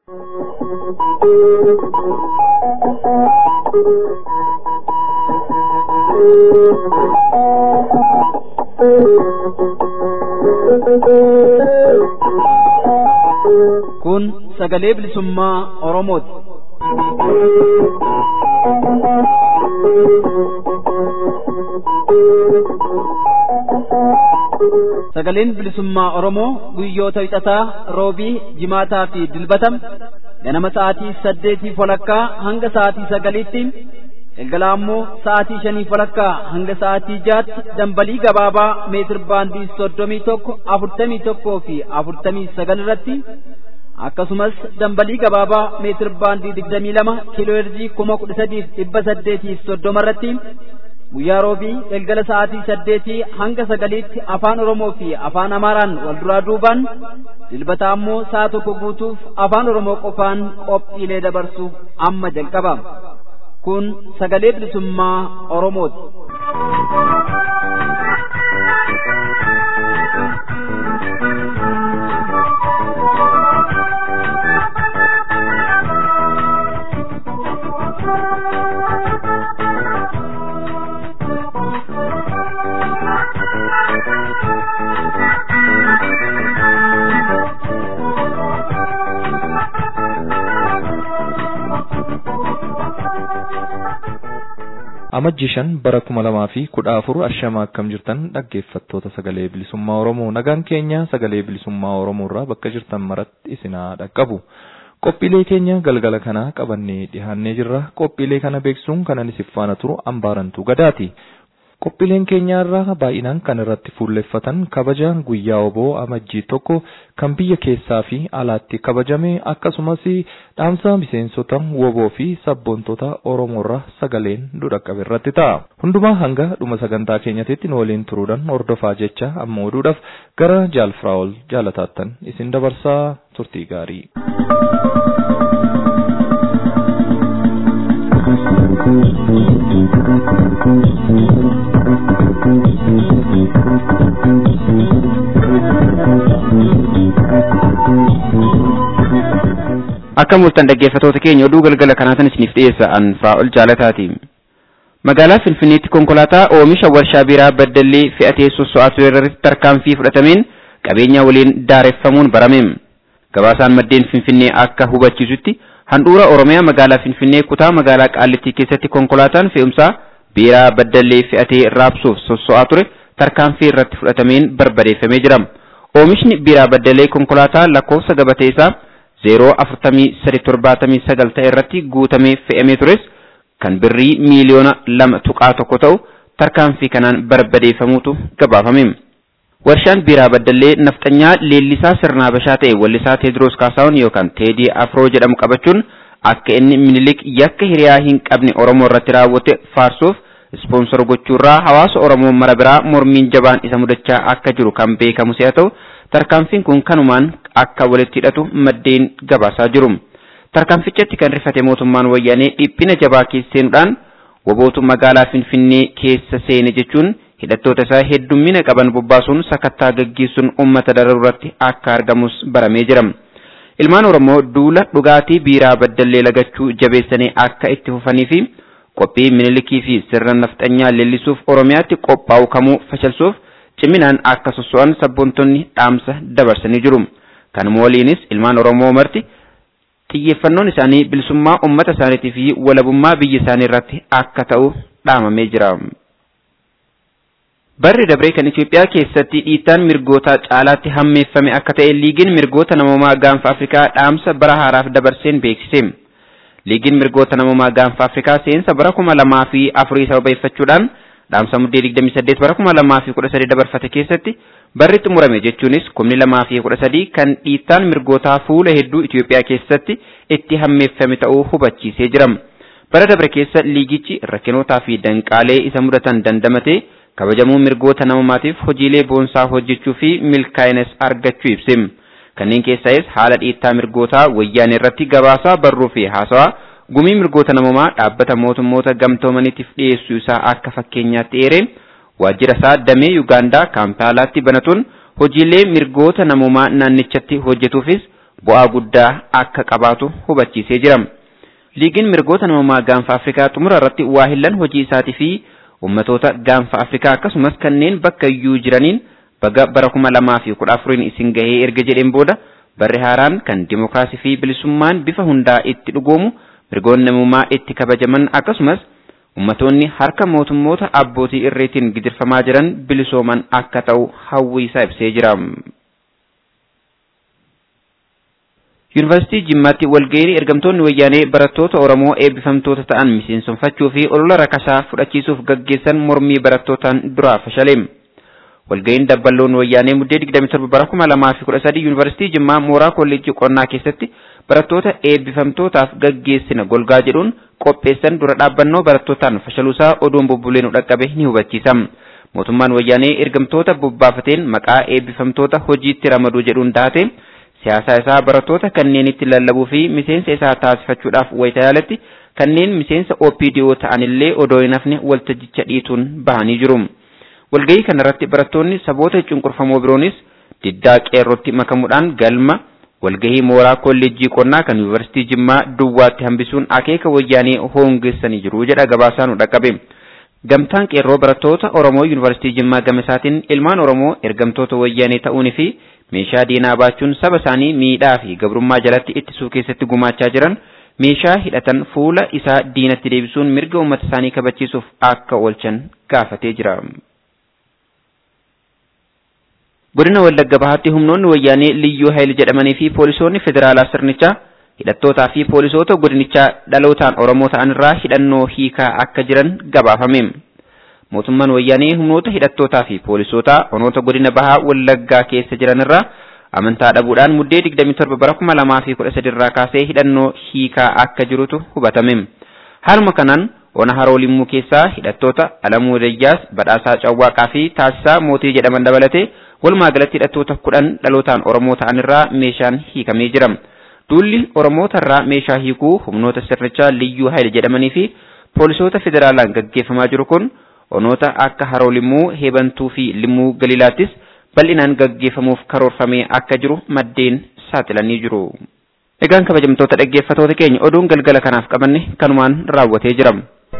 Kun sagalee bilisummaa Oromooti. Sagaleen bilisummaa Oromoo guyyoota hixataa roobii jimaataa fi dilbatam ganama sa'aatii saddeetii walakkaa hanga sa'aatii sagaliitti galgala ammoo sa'aatii shanii walakkaa hanga sa'aatii jaatti dambalii gabaabaa meetir baandii soddomii tokko afurtamii tokkoo fi afurtamii sagal irratti akkasumas dambalii gabaabaa meetir baandii digdamii lama kiiloo heerzii kuma kudha sadiif dhibba saddeetiif soddoma irratti guyyaa roobii galgala sa'aatii saddeetii hanga sagaliitti afaan oromoo fi afaan amaaraan wal duraa duubaan dilbata ammoo sa'a tokko guutuuf afaan oromoo qofaan qophiilee dabarsu amma jalqaba kun sagalee bilisummaa oromooti. amajjii shan bara kuma lamaa fi kudha afur ashama akkam jirtan dhaggeeffattoota sagalee bilisummaa oromoo nagaan keenya sagalee bilisummaa oromoo irraa bakka jirtan maratti isinaa dhaqqabu qophiilee keenya galgala kanaa qabannee dhihaannee jirra qophiilee kana beeksisuun kanan isif faana turu ambaarantuu gadaati qophiileen keenya irraa baay'inaan kan irratti fuulleffatan kabaja guyyaa oboo amajjii tokko kan biyya keessaa fi alaatti kabajame akkasumas dhaamsa miseensota woboo fi sabboontota oromoorra sagaleen dhaqqabe irratti ta'a. Hundumaa hanga dhuma sagantaa keenyatti nu waliin turuudhaan hordofaa jecha amma oduudhaaf gara jaalfiraa'ol jaalataattan isin dabarsaa turtii gaarii. Akka mul'atan dhaggeeffatoota keenya oduu galgala kanaatan isiniif dhiyeessa an Firaa'ol jaalataati. Magaalaa Finfinneetti konkolaataa oomisha warshaa biiraa baddallee fe'atee sosso'aa ture irratti tarkaanfii fudhatameen qabeenya waliin daareffamuun barame. Gabaasaan maddeen Finfinnee akka hubachiisutti handhuura Oromiyaa magaalaa Finfinnee kutaa magaalaa Qaallittii keessatti konkolaataan fe'umsaa biiraa baddallee fe'atee raabsuuf sosso'aa ture tarkaanfii irratti fudhatameen barbadeeffamee jira. Oomishni biiraa baddallee konkolaataa lakkoofsa gabatee isaa zeeroo afurtamii sadi torbaatamii sagal ta'e irratti guutamee fe'amee tures kan birrii miiliyoona lama tuqaa tokko ta'u tarkaanfii kanaan barbadeeffamuutu gabaafame. Warshaan biiraa baddallee nafxanyaa leellisaa sirnaa bashaa ta'e wallisaa Teediroos Kaasaawun yookaan Teedii Afroo jedhamu qabachuun akka inni minilik yakka hiriyaa hin qabne Oromoo irratti raawwate faarsuuf ispoonsor gochuurraa hawaasa Oromoo mara biraa mormiin jabaan isa mudachaa akka jiru kan beekamu si'a ta'u tarkaanfiin kun kanumaan akka walitti hidhatu maddeen gabaasaa jiru. Tarkaanfichatti kan rifate mootummaan wayyaanee dhiphina jabaa keessa seenuudhaan wobootu magaalaa Finfinnee keessa seene jechuun hidhattoota isaa heddummina qaban bobbaasuun sakattaa gaggeessuun uummata dararratti akka argamus baramee jira. Ilmaan Oromoo duula dhugaatii biiraa baddallee lagachuu jabeessanii akka itti fufanii fi qophii minilikii fi sirna nafxanyaa leellisuuf Oromiyaatti qophaa'u kamuu fashalsuuf ciminaan akka sosso'an sabboontonni dhaamsa dabarsanii jiru. Kanuma waliinis ilmaan Oromoo marti xiyyeeffannoon isaanii bilisummaa uummata isaaniitii fi walabummaa biyya isaanii irratti akka ta'u dhaamamee jira. Barri dabree kan Itoophiyaa keessatti dhiittaan mirgoota caalaatti hammeeffame akka ta'e liigiin mirgoota namoomaa gaanfa Afrikaa dhaamsa bara haaraaf dabarseen beeksise. Liigiin mirgoota namoomaa gaanfa Afrikaa seensa bara kuma lamaa fi afurii sababeeffachuudhaan dhaamsa muddee 28 bara kuma lamaa fi kudha sadii dabarfate keessatti barri xumurame jechuunis kumni lamaa fi kudha sadii kan dhiittaan mirgootaa fuula hedduu Itoophiyaa keessatti itti hammeeffame ta'uu hubachiisee jira. Bara dabre keessa liigichi rakkinootaa fi danqaalee isa mudatan dandamatee kabajamuu mirgoota namoomaatiif hojiilee boonsaa hojjechuu fi milkaa'inas argachuu ibse. Kanneen keessaayis haala dhiittaa mirgootaa wayyaanee irratti gabaasaa barruu fi haasawaa gumii mirgoota namoomaa dhaabbata mootummoota gamtoomaniitiif dhiyeessuu isaa akka fakkeenyaatti eere waajjira isaa damee Yuugaandaa kaampaalaatti banatuun hojiilee mirgoota namoomaa naannichatti hojjetuufis bu'aa guddaa akka qabaatu hubachiisee jira. Liigiin mirgoota namummaa gaanfa Afrikaa xumura irratti waa hillan hojii isaatii fi ummatoota gaanfa Afrikaa akkasumas kanneen bakka iyyuu jiraniin baga bara kuma lamaa fi kudha afuriin isin gahee erga jedheen booda barri haaraan kan dimokiraasii fi bilisummaan bifa hundaa itti dhugoomu mirgoonni namummaa itti kabajaman akkasumas ummatoonni harka mootummoota abbootii irreetiin gidirfamaa jiran bilisooman akka ta'u hawwii isaa ibsee jira. Yuunivarsiitii Jimmaatti walga'iin ergamtoonni wayyaanee barattoota Oromoo eebbifamtoota ta'an miseensonfachuu fi olola rakasaa fudhachiisuuf gaggeessan mormii barattootaan duraa fashaleem. Walga'iin dabballoon wayyaanee muddee 27 bara 2013 Yuunivarsiitii Jimmaa mooraa kolleejjii qonnaa keessatti barattoota eebbifamtootaaf gaggeessina golgaa jedhuun qopheessan dura dhaabbannoo barattootaan fashaluusaa oduun bubbuleen dhaqqabe ni hubachiisa. Mootummaan wayyaanee ergamtoota bobbaafateen maqaa eebbifamtoota hojiitti ramaduu jedhuun taate siyaasa isaa barattoota kanneenitti lallabuu fi miseensa isaa taasifachuudhaaf wayita yaalatti kanneen miseensa OPDO ta'anillee odoo hin hafne waltajjicha dhiituun bahanii jiru. Walgahii kanarratti barattoonni saboota cunqurfamoo biroonis diddaa qeerrootti makamuudhaan galma walgahii mooraa kolleejjii qonnaa kan yuunivarsiitii Jimmaa duwwaatti hambisuun akeeka wayyaanee hoongeessanii jiru jedha gabaasaan dhaqqabe. Gamtaan qeerroo barattoota Oromoo yuunivarsiitii Jimmaa gama isaatiin ilmaan Oromoo ergamtoota wayyaanee ta'uunii fi meeshaa diinaa baachuun saba isaanii miidhaa fi gabrummaa jalatti ittisuu keessatti gumaachaa jiran meeshaa hidhatan fuula isaa diinatti deebisuun mirga uummata isaanii kabachiisuuf akka oolchan gaafatee jira. Godina Wallagga Bahaatti humnoonni wayyaanee Liyyuu Hayil jedhamanii fi poolisoonni federaalaa sirnichaa hidhattootaa fi poolisoota godinichaa dhalootaan Oromoo ta'an irraa hidhannoo hiikaa akka jiran gabaafame. Mootummaan wayyaanee humnoota hidhattootaa fi poolisootaa onoota godina bahaa Wallaggaa keessa jiran irraa amantaa dhabuudhaan muddee 27 bara 2013 irraa kaasee hidhannoo hiikaa akka jirutu hubatame. Haaluma kanaan ona haroo limmuu keessaa hidhattoota Alamuu Dayyaas, Badhaasaa Cawwaaqaa fi Taasisaa Mootii jedhaman dabalatee walumaa galatti hidhattoota kudhan dhalootaan Oromoo ta'an irraa meeshaan hiikamee jira. Duulli Oromoota irraa meeshaa hiikuu humnoota sirnichaa Liyyuu Hayil jedhamanii fi poolisoota federaalaan gaggeeffamaa jiru kun onoota akka haroo limmuu heebantuu fi limmuu galiilaattis bal'inaan gaggeeffamuuf karoorfamee akka jiru maddeen saaxilanii jiru. Egaan kabajamtoota dhaggeeffatoota keenya oduun galgala kanaaf qabanne kanumaan raawwatee jira.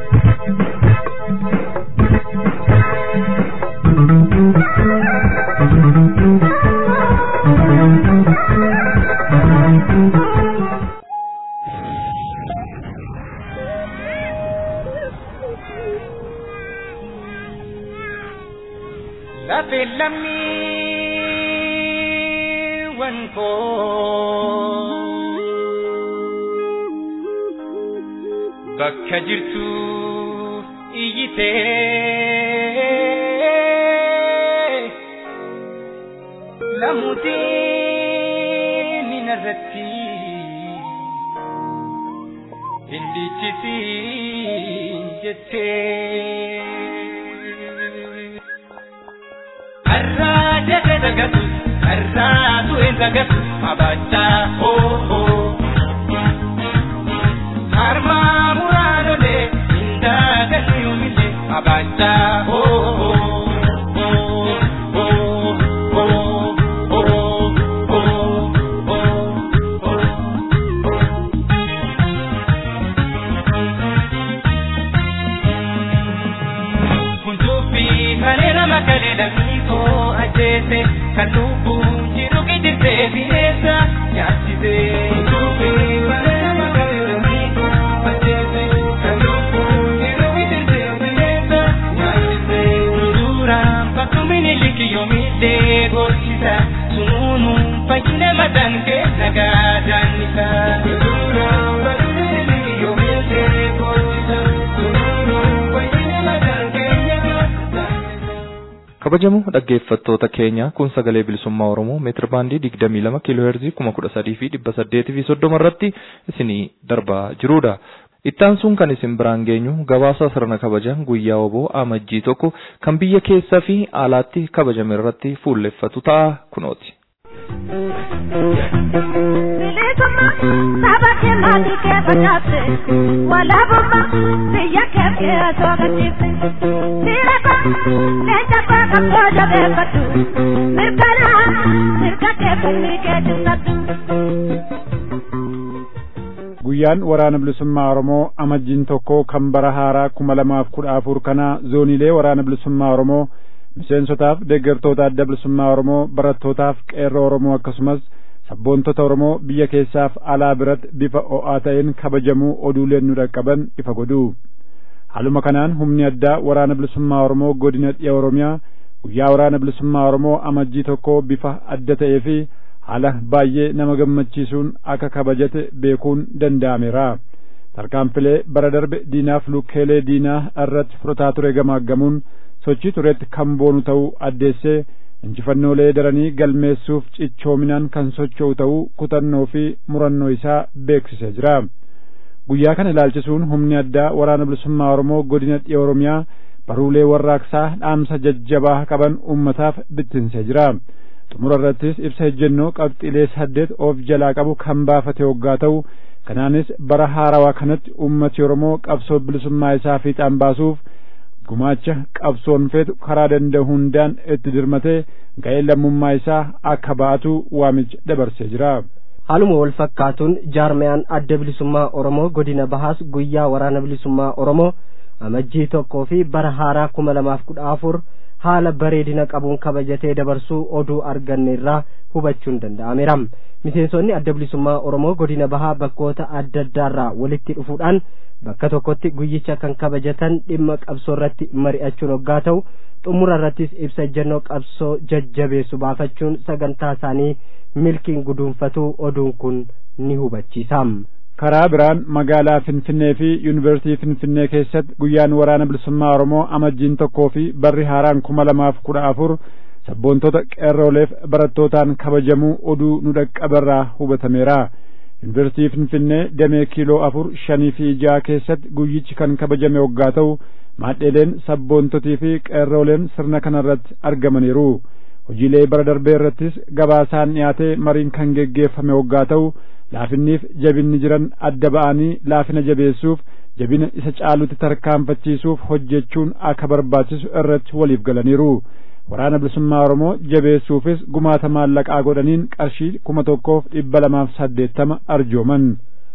Lafe lammiiwwan koo bakka jirtu iyyitee lamuutiin ninarratti hin dhiichisin jettee. Arraa jedhe dagatu, arraa du'e dagatu, abachaa hoo hoo. Harmaa muraanole, indaa galii yoomile, abachaa hoo hoo. ajjeese kan lubbuun jiru gidirtee bineensa nyaachise. Sunuun fayyina mataan kee nagaa jaannisa. Duraan fayyina yoo miidhee gootisa. Sunuun fayyina mataan kee nagaa jaannisa. kabajamoo dhaggeeffattoota keenya kun sagalee bilisummaa oromoo meetir baandii digdamii lama kiiloo heerzii kuma kudha sadii fi dhibba saddeetii fi soddoma irratti isinii darbaa jirudha. Ittaan sun kan isin biraan geenyu gabaasa sirna kabaja guyyaa oboo amajjii tokko kan biyya keessa fi alaatti kabajame irratti fuulleffatu ta'a kunooti. Saba ke mati ke bajate, wala bumma biyya ke ke asogatiifte. Sirata leenca koo kan booda beekatu, mirkana mirga ke fulli ke dubbatu. guyyaan waraana bilisummaa oromoo amajjiin tokko kan bara haaraa kuma lamaaf kudha afur kana zooniilee waraana bilisummaa oromoo miseensotaaf deeggartoota adda bilisummaa oromoo barattootaaf qeerroo oromoo akkasumas sabboontota oromoo biyya keessaaf alaa biratti bifa o'aa ta'een kabajamuu oduuleen nu dhaqqaban ifa godhu haaluma kanaan humni addaa waraana bilisummaa oromoo godina dhiya oromiyaa guyyaa waraana bilisummaa oromoo amajjii tokko bifa adda ta'ee fi haala baay'ee nama gammachiisuun akka kabajate beekuun danda'ameera tarkaanfilee bara darbe diinaaf lukkeelee diinaa irratti fudhataa ture gamaaggamuun sochii turetti kan boonu ta'uu addeessee injifannoolee daranii galmeessuuf cichoominaan kan socho'u ta'uu kutannoo fi murannoo isaa beeksisee jira guyyaa kana ilaalchisuun humni addaa waraana bilisummaa oromoo godina dhiya oromiyaa baruulee warraaqsaa dhaamsa jajjabaa qaban ummataaf bittinsee jira xumura irrattis ibsa ejjennoo qabxiilee saddeet of jalaa qabu kan baafate hoggaa ta'u kanaanis bara haarawaa kanatti ummati oromoo qabsoo bilisummaa isaa fiixaan baasuuf gumaacha qabsoon feetu karaa danda'u hundaan itti dirmatee ga'ee lammummaa isaa akka ba'atu waamicha dabarsee jira. haaluma wal fakkaatuun jaarmayaan adda bilisummaa oromoo godina bahaas guyyaa waraana bilisummaa oromoo amajjii tokkoo fi bara haaraa kuma lamaaf kudha afur haala bareedina qabuun kabajatee dabarsuu oduu arganne irraa hubachuun danda'ameera miseensonni adda bilisummaa oromoo godina bahaa bakkoota adda addaarraa walitti dhufuudhaan bakka tokkotti guyyicha kan kabajatan dhimma qabsoo irratti mari'achuun hoggaa ta'u xumura irrattis ibsa ejjennoo qabsoo jajjabeessu baafachuun sagantaa isaanii milkiin guduunfatuu oduun kun ni hubachiisa. karaa biraan magaalaa finfinnee fi yuunivarsiitii finfinnee keessatti guyyaan waraana bilisummaa oromoo amajjiin tokkoo fi barri haaraan kuma lamaaf kudha afur sabboontota qeerrooleef barattootaan kabajamuu oduu nu dhaqqabarraa hubatameera yuunivarsiitii finfinnee damee kiiloo afur shanii fi jaha keessatti guyyichi kan kabajame waggaa ta'u maadheeleen sabboontotii fi qeerrooleen sirna kanarratti argamaniiru hojiilee bara darbee irrattis gabaasaan dhiyaatee mariin kan geggeeffame waggaa ta'u laafinniif jabinni jiran adda ba'anii laafina jabeessuuf jabina isa caalutti tarkaanfachiisuuf hojjechuun akka barbaachisu irratti waliif galaniiru waraana bilisummaa oromoo jabeessuufis gumaata maallaqaa godhaniin qarshii kuma tokkoof dhibba lamaaf saddeettama arjooman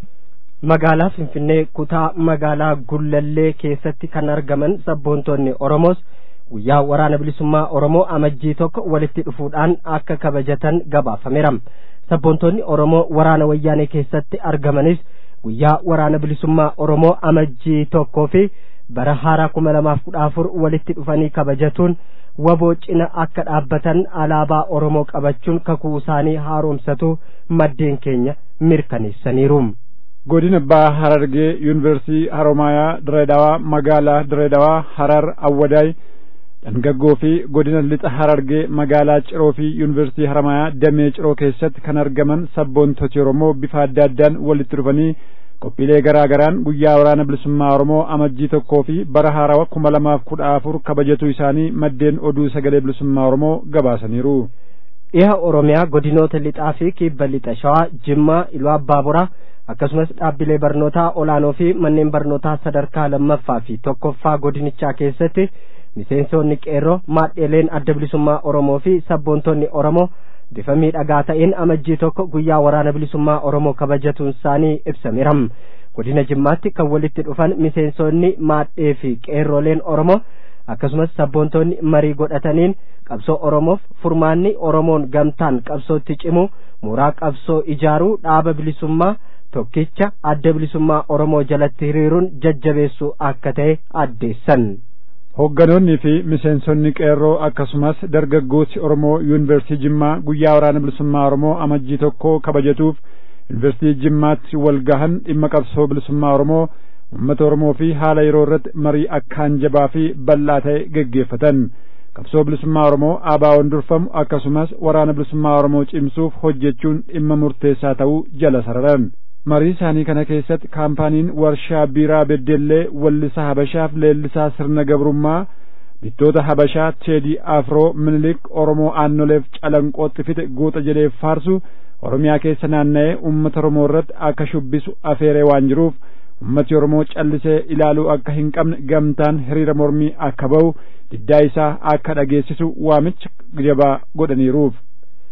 magaalaa finfinnee kutaa magaalaa gullallee keessatti kan argaman sabboontonni oromoos guyyaa waraana bilisummaa oromoo amajjii tokko walitti dhufuudhaan akka kabajatan gabaafameera sabboontonni oromoo waraana wayyaanee keessatti argamanis guyyaa waraana bilisummaa oromoo amajjii tokkoo fi bara haaraa kuma lamaaf kudha afur walitti dhufanii kabajatuun waboo cina akka dhaabbatan alaabaa oromoo qabachuun kakuu isaanii haaromsatu maddeen keenya mirkaneessaniiru. godina baha harargee yuunivarsiitii haromaayaa direedawaa magaalaa direedawaa harar awwadaay dhangaggoo fi godina lixa harargee magaalaa ciroo fi yuunivarsiitii haromaayaa damee ciroo keessatti kan argaman sabboontoti oromoo bifa adda addaan walitti dhufanii qophiilee garaa garaan guyyaa waraana bilisummaa oromoo amajjii tokkoo fi bara haarawa kuma lamaaf kudha afur kabajatu isaanii maddeen oduu sagalee bilisummaa oromoo gabaasaniiru. dhiha oromiyaa godinoota lixaa fi kibba lixa shawaa jimmaa iluu abbaa boraa akkasumas dhaabbilee barnootaa olaanoo fi manneen barnootaa sadarkaa lammaffaa fi tokkoffaa godinichaa keessatti miseensonni qeerroo maadheeleen adda bilisummaa oromoo fi sabboontonni oromoo bifa miidhagaa ta'een amajjii tokko guyyaa waraana bilisummaa oromoo kabajatuun isaanii ibsameera godina jimmaatti kan walitti dhufan miseensonni maadhee fi qeerroleen oromoo akkasumas sabboontonni marii godhataniin qabsoo oromoof furmaanni oromoon gamtaan qabsootti cimu mooraa qabsoo ijaaruu dhaaba bilisummaa tokkicha adda bilisummaa oromoo jalatti hiriiruun jajjabeessuu akka ta'e addeessan. Hoogganoonni fi miseensonni qeerroo akkasumas dargaggooti Oromoo yuunivarsiitii Jimmaa guyyaa waraana bilisummaa Oromoo amajjii tokko kabajatuuf yuunivarsiitii Jimmaatti wal gahan dhimma qabsoo bilisummaa Oromoo uummata Oromoo fi haala yeroo irratti marii akkaan jabaa fi bal'aa ta'e geggeeffatan. qabsoo bilisummaa Oromoo ABO'n durfamu akkasumas waraana bilisummaa Oromoo cimsuuf hojjechuun dhimma murteessaa ta'uu jala sararan. marii isaanii kana keessatti kaampaaniin warshaa biiraa beddellee wallisaa habashaaf leellisaa sirna gabrummaa bittoota habashaa teedii afroo minilik oromoo aannoleef calanqootti fixe guuta jedheef faarsu oromiyaa keessa naanna'ee uummata oromoo irratti akka shubbisu afeeree waan jiruuf ummati oromoo callisee ilaaluu akka hin qabne gamtaan hiriira mormii akka ba'u diddaa isaa akka dhageessisu waamicha jabaa godhaniiruuf.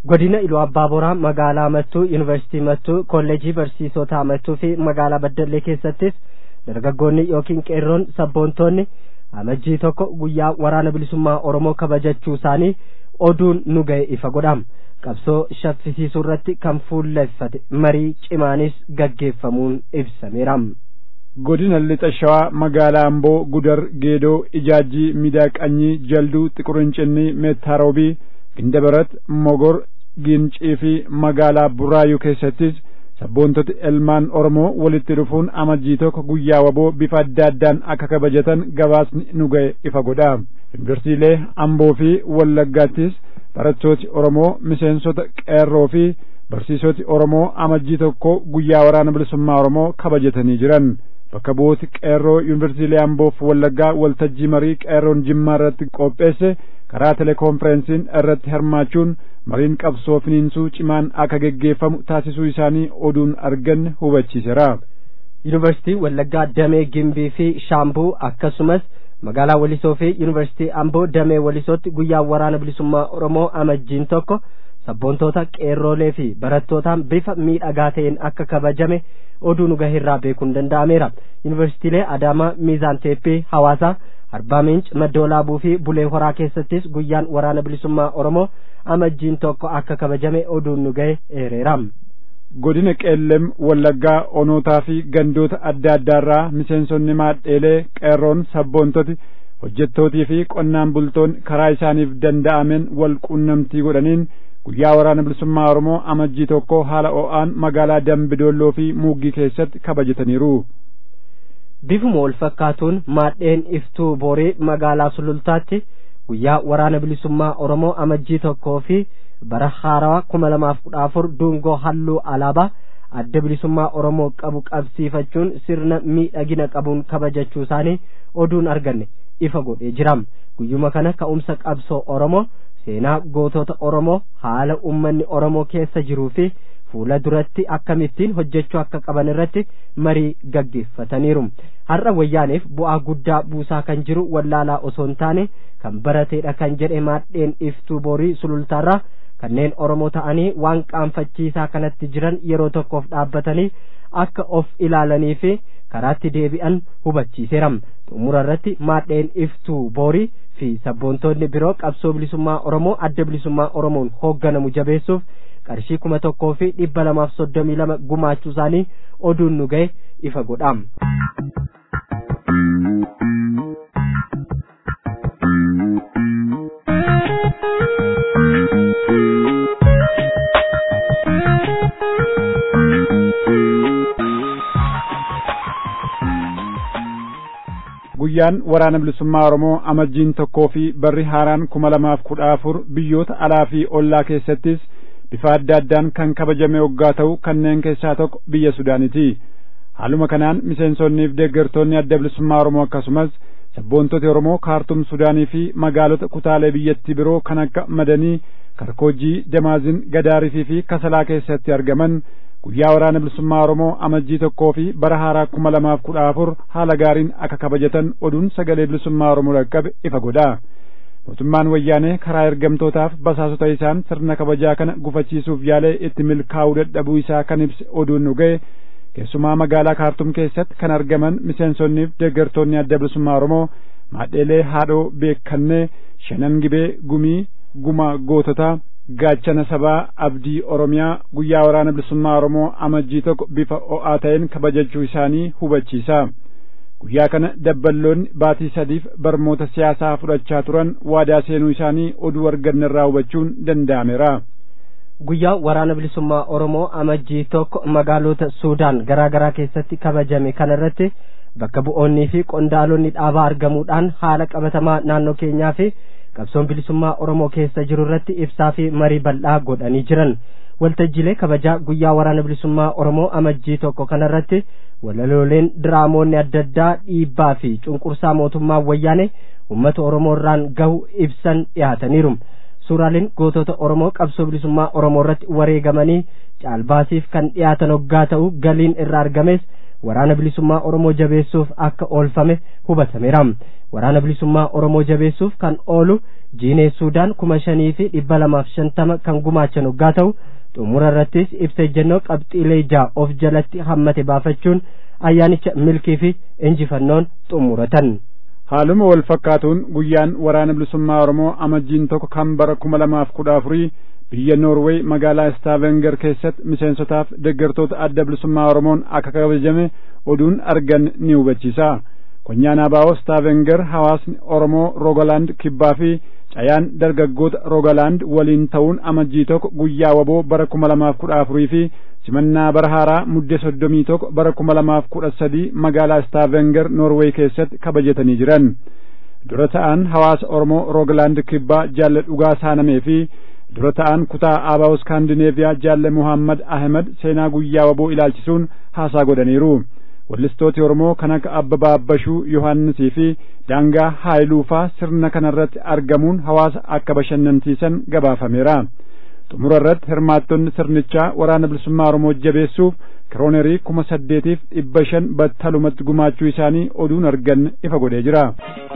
godina iluu abbaa boraa magaalaa mattuu yuunivarsiitii mattuu kolleejii barsiisotaa mattuu fi magaalaa baddallee keessattis dargaggoonni yookiin qeerroon sabboontoonni amajjii tokko guyyaa waraana bilisummaa oromoo kabajachuu isaanii oduun nu ga'e ifa godham qabsoo shaffisiisuu irratti kan fuulleffate marii cimaanis gaggeeffamuun ibsameera. godina lixa shawaa magaalaa amboo gudar geedoo ijaajjii midaaqanyii jalduu xiqurincinni meettaarobii gindabarat mogor gincii fi magaalaa burraayuu keessattis sabboontoti ilmaan oromoo walitti dhufuun amajjii tokko guyyaa waboo bifa adda addaan akka kabajatan gabaasni nu ga'e ifa godha yuunivarsiitiilee amboo fi wallaggaattis barattooti oromoo miseensota qeerroo fi barsiisoti oromoo amajjii tokko guyyaa waraana bilisummaa oromoo kabajatanii jiran bakka bu'ooti qeerroo yuunivarsiitiilee amboof wallaggaa waltajjii marii qeerroon jimmaa irratti qopheesse karaa telekoonferensiin irratti hirmaachuun mariin qabsoo finiinsuu cimaan akka geggeeffamu taasisuu isaanii oduun arganne hubachiiseera. yuunivarsiitii wallaggaa damee gimbii fi shaambuu akkasumas magaalaa walisoo fi yuunivarsiitii amboo damee walisootti guyyaa waraana bilisummaa oromoo amajjiin tokko sabboontoota qeerroolee fi barattootaan bifa miidhagaa ta'een akka kabajame oduu nu gaheerraa beekuun danda'ameera yuunivarsiitiilee adaamaa miizaan teeppii hawaasaa arbaa minch maddoolaabuu fi bulee horaa keessattis guyyaan waraana bilisummaa oromoo amajjiin tokko akka kabajame oduun nu gahe eereera. godina qeellem wallaggaa onootaa fi gandoota adda addaarraa miseensonni maadheelee qeerroon sabboontoti hojjettootii fi qonnaan bultoon karaa isaaniif danda'ameen wal quunnamtii godhaniin guyyaa waraana bilisummaa oromoo amajjii tokko haala o'aan magaalaa dambidoolloo fi muugii keessatti kabajataniiru. bifuma wal fakkaatuun maadheen iftuu boorii magaalaa sulultaatti guyyaa waraana bilisummaa oromoo amajjii tokkoo fi bara haarawaa kuma lamaaf kudha afur dungoo halluu alaabaa adda bilisummaa oromoo qabu qabsiifachuun sirna miidhagina qabuun kabajachuu isaanii oduun arganne ifa godhee jiram guyyuma kana ka'umsa qabsoo oromoo seenaa gootota oromoo haala ummanni oromoo keessa jiruu fi fuula duratti akkamittiin hojjechuu akka qaban irratti marii gaggeeffataniiru har'a wayyaaneef bu'aa guddaa buusaa kan jiru wallaalaa osoo hin taane kan barateedha kan jedhe maadheen iftuu boorii sulultaarraa kanneen oromoo ta'anii waan qaanfachiisaa kanatti jiran yeroo tokkoof dhaabbatanii akka of ilaalanii fi karaatti deebi'an hubachiiseera xumura irratti maadheen iftuu boorii fi sabboontoonni biroo qabsoo bilisummaa oromoo adda bilisummaa oromoon hoogganamu jabeessuuf qarshii kuma tokkoo fi dhibba lamaaf soddomii lama gumaachuu isaanii oduun nu ga'e ifa godham. guyyaan waraana bilisummaa oromoo amajjiin tokkoo fi barri haaraan kuma lamaaf kudha afur biyyoota alaa fi ollaa keessattis bifa adda addaan kan kabajame waggaa ta'u kanneen keessaa tokko biyya sudaaniti haaluma kanaan miseensonnii fi deeggartoonni adda bilisummaa oromoo akkasumas sabboontoti oromoo kaartum sudaanii fi magaalota kutaalee biyyattii biroo kan akka madanii karkoojii damaazin gadaarifii fi kasalaa keessatti argaman guyyaa waraana bilisummaa oromoo amajjii tokkoo fi bara haaraa kuma lamaaf kudha afur haala gaariin akka kabajatan oduun sagalee bilisummaa oromoo dhaqqabe ifa godha mootummaan wayyaanee karaa ergamtootaaf basaasota isaan sirna kabajaa kana gufachiisuuf yaalee itti milkaa'uu dadhabuu isaa kan ibse oduun nu ga'e keessumaa magaalaa kaartum keessatti kan argaman miseensonniif deeggartoonni adda bilisummaa oromoo maadheelee haadhoo beekannee shanan gibee gumii guma goototaa gaachana sabaa abdii oromiyaa guyyaa waraana bilisummaa oromoo amajjii tokko bifa o'aa ta'een kabajachuu isaanii hubachiisa guyyaa kana dabballoonni baatii sadiif barmoota siyaasaa fudhachaa turan waadaa seenuu isaanii oduu arganne irraa hubachuun danda'ameera. guyyaa waraana bilisummaa oromoo amajjii tokko magaalota suudaan garaa garaa keessatti kabajame kana irratti bakka bu'oonnii fi qondaalonni dhaabaa argamuudhaan haala qabatamaa naannoo keenyaa fi qabsoon bilisummaa oromoo keessa jiru irratti ibsaa fi marii bal'aa godhanii jiran waltajjiilee kabajaa guyyaa waraana bilisummaa oromoo amajjii tokko kanarratti walalooleen diraamoonni adda addaa dhiibbaa fi cunqursaa mootummaa wayyaane ummata oromoo irraan gahu ibsan dhiyaataniiru suuraaleen gootota oromoo qabsoo bilisummaa oromoo irratti wareegamanii caalbaasiif kan dhiyaatan hoggaa ta'u galiin irraa argames waraana bilisummaa oromoo jabeessuuf akka oolfame hubatameera waraana bilisummaa oromoo jabeessuuf kan oolu jiinee suudaan kuma shanii fi dhibba lamaaf shantama kan gumaachan hoggaa ta'u xumura irrattis ibsa ejjennoo qabxiilee ja'a of jalatti hammate baafachuun ayyaanicha milkii fi injifannoon xumuratan. haaluma wal fakkaatuun guyyaan waraana bilisummaa oromoo amajjiin tokko kan bara kuma lamaaf kudha afurii biyya noorweey magaalaa staavenger keessatti miseensotaaf deeggartoota adda bilisummaa oromoon akka kabajame oduun argan ni hubachiisa konyaan abaa'oo staavenger hawaasni oromoo roogalaand kibbaa fi cayaan dargaggoota roogalaand waliin ta'uun amajjii tokko guyyaa waboo bara kuma lamaaf kudha afurii fi simannaa bara haaraa muddee soddomii tokko bara kuma lamaaf kudha sadii magaalaa staavenger noorweey keessatti kabajatanii jiran dura ta'an hawaasa oromoo roogalaand kibbaa jaalle dhugaa saanamee fi dura ta'an kutaa abaa'oo skaandineeviyaa jaalle muhammad ahmed seenaa guyyaa waboo ilaalchisuun haasaa godhaniiru wallistooti oromoo kan akka abbabaa abbashuu yohannisii fi daangaa haayiluufaa sirna kanarratti argamuun hawaasa akka bashannansiisan gabaafameera xumura irratti hirmaattonni sirnichaa waraana bilisummaa oromoo jabeessuuf kiroonerii kuma saddeetiif dhibba shan battalumatti gumaachuu isaanii oduun argan ifa godhee jira.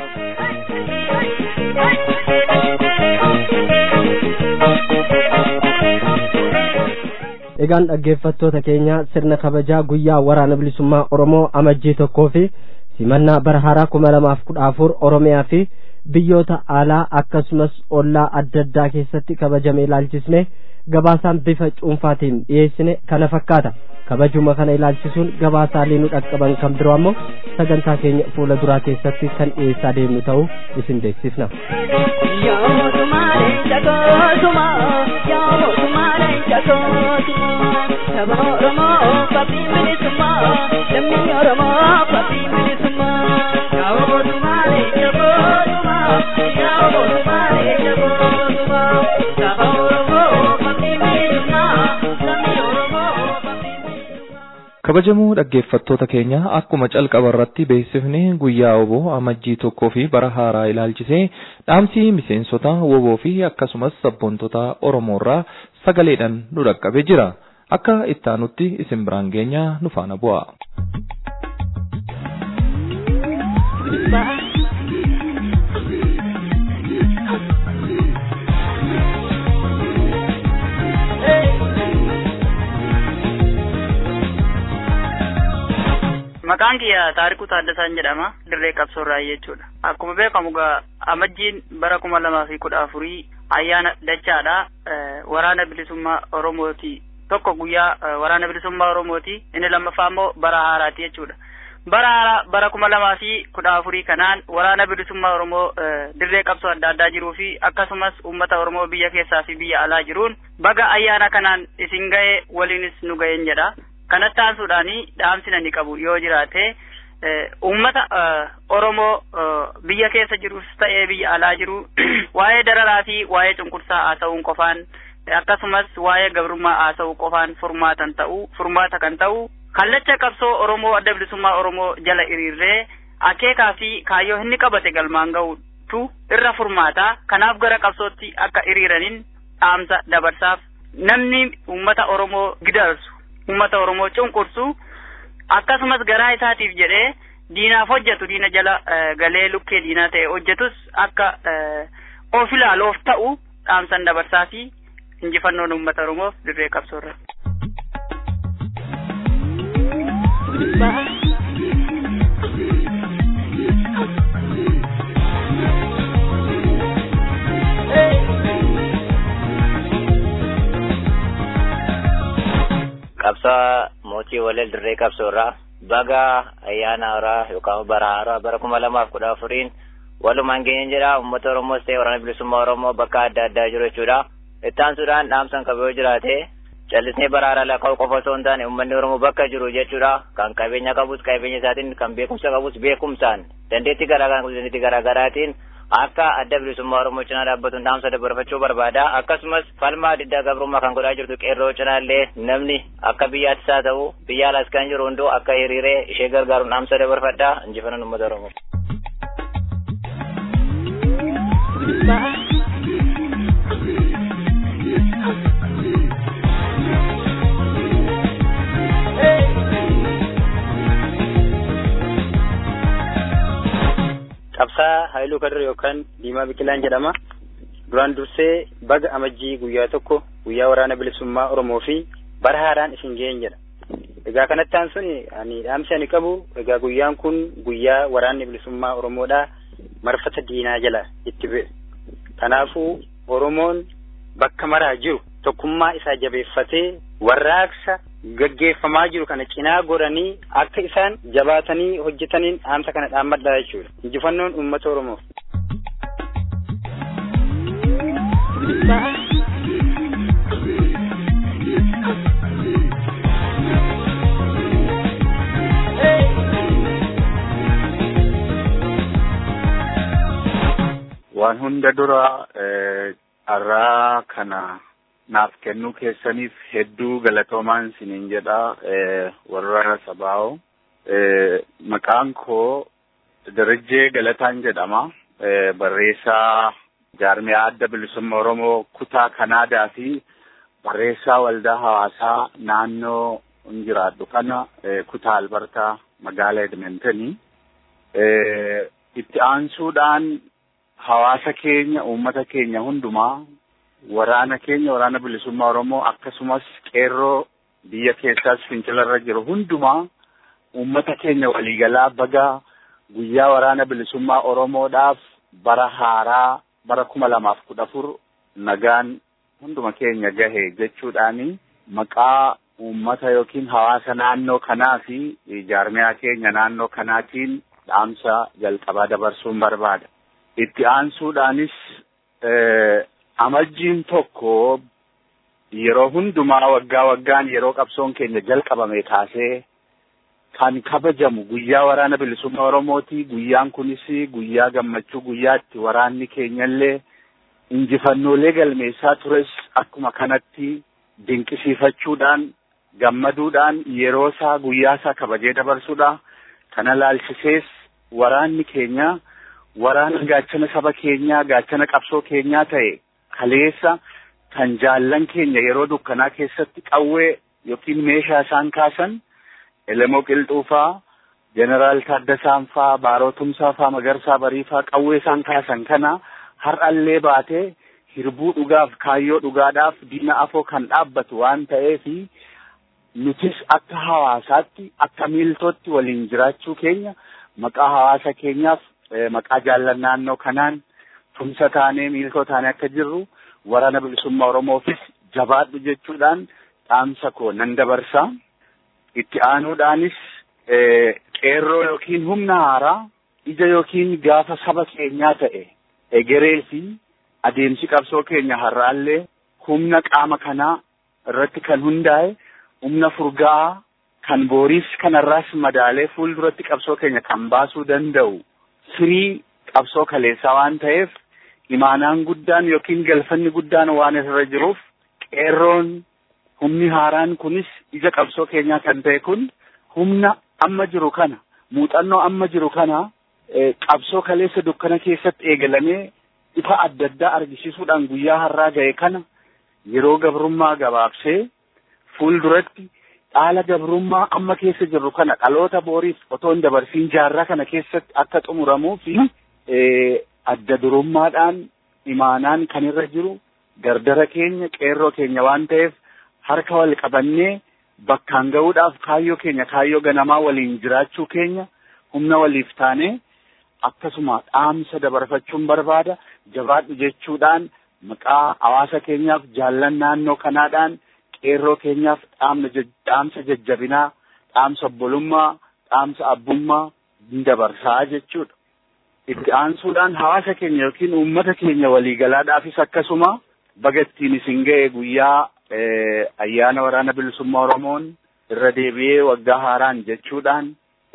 egaan dhaggeeffattoota keenya sirna kabajaa guyyaa waraana bilisummaa oromoo amajjii tokkoo fi simannaa bara haaraa kuma lamaaf kudha afur oromiyaa fi biyyoota alaa akkasumas ollaa adda addaa keessatti kabajame ilaalchisne gabaasaan bifa cuunfaatiin dhiyeessine kana fakkaata kabajuma kana ilaalchisuun gabaasaalee nu dhaqqaban kan biroo ammoo sagantaa keenya fuula duraa keessatti kan dhiyeessaa deemnu ta'uu isin beeksifna. Yaa mootummaa jagootuma yaa mootummaa jagootuma saba Oromoo fabii bilisummaa lammii Oromoo fabii bilisummaa yaa mootummaa jagootuma yaa mootummaa jagootuma saba Oromoo fabii bilisummaa lammii Oromoo fabii bilisummaa. kabajamoo dhaggeeffattoota keenya akkuma calqaba irratti beeksifne guyyaa woboo amajjii tokkoo fi bara haaraa ilaalchisee dhaamsi miseensota woboo fi akkasumas sabboontota oromoorraa sagaleedhaan nu dhaqqabee jira akka ittaanutti isin biraan geenya nu faana bu'a. Maqaan kiyya Taarikuu Taaddasaan jedhama. Dirree qabsoorraa jechuudha. Akkuma beekamu gaa amajjiin bara kuma lamaa fi kudha afurii ayyaana dachaadha. Waraana bilisummaa Oromooti. Tokko guyyaa waraana bilisummaa Oromooti. Inni lammaffaa immoo bara haaraati jechuudha. Bara haaraa bara kuma lamaa fi kudha afurii kanaan waraana bilisummaa Oromoo dirree qabsoo adda addaa jiruu fi akkasumas uummata Oromoo biyya keessaa fi biyya alaa jiruun baga ayyaana kanaan isin ga'e waliinis nu ga'een jedha. kanatti aansuudhaani dhaamsi ani qabu yoo jiraate uummata Oromoo biyya keessa jirus ta'ee biyya alaa jiru waa'ee dararaa fi waa'ee cunqursaa haasa'uun qofaan akkasumas waa'ee gabrummaa haasa'uu qofaan furmaatan ta'u furmaata kan ta'u kallacha qabsoo Oromoo adda bilisummaa Oromoo jala hiriirree akeekaa fi kaayyoo inni qabate galmaan ga'utu irra furmaata kanaaf gara qabsootti akka hiriiraniin dhaamsa dabarsaaf namni uummata Oromoo gidarsu ummata Oromoo cunqursu akkasumas garaa isaatiif jedhee diinaaf hojjetu diina jala galee lukkee diinaa ta'e hojjetus akka of ilaaluuf ta'u dhaamsan dabarsaa fi injifannoon ummata Oromoof dirree qabsoorra. qabsaa mootii waleel dirree qabsoorraa baga ayyaana haaraa yookaan bara haaraa bara kuma lamaaf kudha afuriin walumaan geenye jedha uummata oromoos ta'e waraana bilisummaa oromoo bakka adda addaa jiru jechuudha ittaansuudhaan dhaamsan qabu yoo jiraate callisnee bara haaraa lakkaa'u qofa osoo hin taane uummanni oromoo bakka jiru jechuudha kan qabeenya qabus qabeenya isaatiin kan beekumsa qabus beekumsaan dandeettii garaagaraa qabus dandeettii garaagaraatiin akka adda bilisummaa oromoo cinaa dhaabbatuun dhaamsa dabarfachuu barbaada akkasumas falmaa diddaa gabrummaa kan godhaa jirtu qeerroo cinaallee namni akka biyyaattis haa ta'u biyya alaas kan jiru hunduu akka hiriiree ishee gargaaruun dhaamsa dabarfadha injifannoon uummata oromoo. Ibsaa Haayiluu Kadir yookaan Diimaa Biqilaan jedhama. Duraan dursee baga amajjii guyyaa tokko guyyaa waraana bilisummaa Oromoo fi bara haaraan isin ga'een jedha. Egaa kanatti aan suni ani dhaamsi ani qabu egaa guyyaan kun guyyaa waraanni bilisummaa Oromoodhaa marfata diinaa jala itti bu'e. Kanaafuu Oromoon bakka maraa jiru tokkummaa isaa jabeeffatee warraaqsa gaggeeffamaa jiru kana cinaa godhanii akka isaan jabaatanii hojjetaniin dhaamsa kana dhaammadhaa jechuudha. Injifannoon uummata Oromoof. waan hunda dura carraa kana naaf kennuu keessaniif hedduu galatoomaan siniin jedha warra sabaa'oo maqaan koo Darajjee Galataan jedhama barreessaa jaarmiyaa adda bilisummaa Oromoo kutaa Kanaadaa fi barreessaa waldaa hawaasaa naannoo hin jiraadhu kana kutaa Albertaa magaalaa Edmontoni itti aansuudhaan hawaasa keenya uummata keenya hundumaa waraana keenya waraana bilisummaa Oromoo akkasumas qeerroo biyya keessaas fincilarra jiru hundumaa uummata keenya waliigalaa baga guyyaa waraana bilisummaa Oromoodhaaf bara haaraa bara kuma lamaaf kudha afur nagaan hunduma keenya gahe jechuudhaani maqaa uummata yookiin hawaasa naannoo kanaa fi jaarmiyaa keenya naannoo kanaatiin dhaamsa jalqabaa dabarsuun barbaada. itti aansuudhaanis amajjiin tokko yeroo hundumaa waggaa waggaan yeroo qabsoon keenya jalqabame kaasee kan kabajamu guyyaa waraana bilisummaa Oromooti. Guyyaan kunis guyyaa gammachuu guyyaa itti waraanni keenyallee injifannoolee galmeessaa tures akkuma kanatti dinqisiifachuudhaan gammaduudhaan yeroo isaa guyyaa isaa kabajee dabarsuudha. Kana laalchisees waraanni keenya waraana gaachana saba keenyaa gaachana qabsoo keenyaa ta'e kaleessa kan jaallan keenya yeroo dukkanaa keessatti qawwee yookiin meeshaa isaan kaasan Elemoo Qilxuufaa, Jeneraal Taaddasaan faa, Baarotumsaa faa, Magarsaa Bariifaa qawwee isaan kaasan kana har'allee baatee hirbuu dhugaaf kaayyoo dhugaadhaaf diina afoo kan dhaabbatu waan ta'eefi nutis akka hawaasaatti akka miiltootti waliin jiraachuu keenya maqaa hawaasa keenyaaf maqaa jaallan naannoo kanaan tumsa taanee miiltoo taanee akka jirru waraana bilisummaa Oromoofis jabaadhu jechuudhaan dhaamsa koo nan dabarsa. Itti aanuudhaanis qeerroo yookiin humna haaraa ija yookiin gaafa saba keenyaa ta'e egeree fi adeemsi qabsoo keenya har'aallee humna qaama kanaa irratti kan hundaa'e humna furgaa'aa kan booriis kanarraas madaalee fuulduratti qabsoo keenya kan baasuu danda'u firii qabsoo kaleessaa waan ta'eef imaanaan guddaan yookiin galfanni guddaan waan irra jiruuf qeerroon humni haaraan kunis ija qabsoo keenyaa kan ta'e kun humna amma jiru kana muuxannoo amma jiru kana qabsoo kaleessa dukkana keessatti eegalamee ifa adda addaa argisiisuudhaan guyyaa har'aa ga'e kana yeroo gabrummaa gabaabsee fuulduratti dhaala gabrummaa amma keessa jirru kana dhaloota booriif otoo hin dabarsiin jaarraa kana keessatti akka xumuramuu fi adda durummaadhaan imaanaan kan irra jiru dardara keenya qeerroo keenya waan ta'eef harka wal qabannee bakkaan ga'uudhaaf kaayyoo keenya kaayyoo ganamaa waliin jiraachuu keenya humna waliif taanee akkasuma dhaamsa dabarfachuun barbaada jabaadhu jechuudhaan maqaa hawaasa keenyaaf jaallan naannoo kanaadhaan qeerroo keenyaaf dhaamsa jajjabinaa dhaamsa obbolummaa dhaamsa abbummaa hin dabarsaa jechuudha. Itti aansuudhaan hawaasa keenya yookiin uummata keenya waliigalaadhaafis akkasuma baga ittiin isin ga'e guyyaa ayyaana waraana bilisummaa Oromoon irra deebi'ee waggaa haaraan jechuudhaan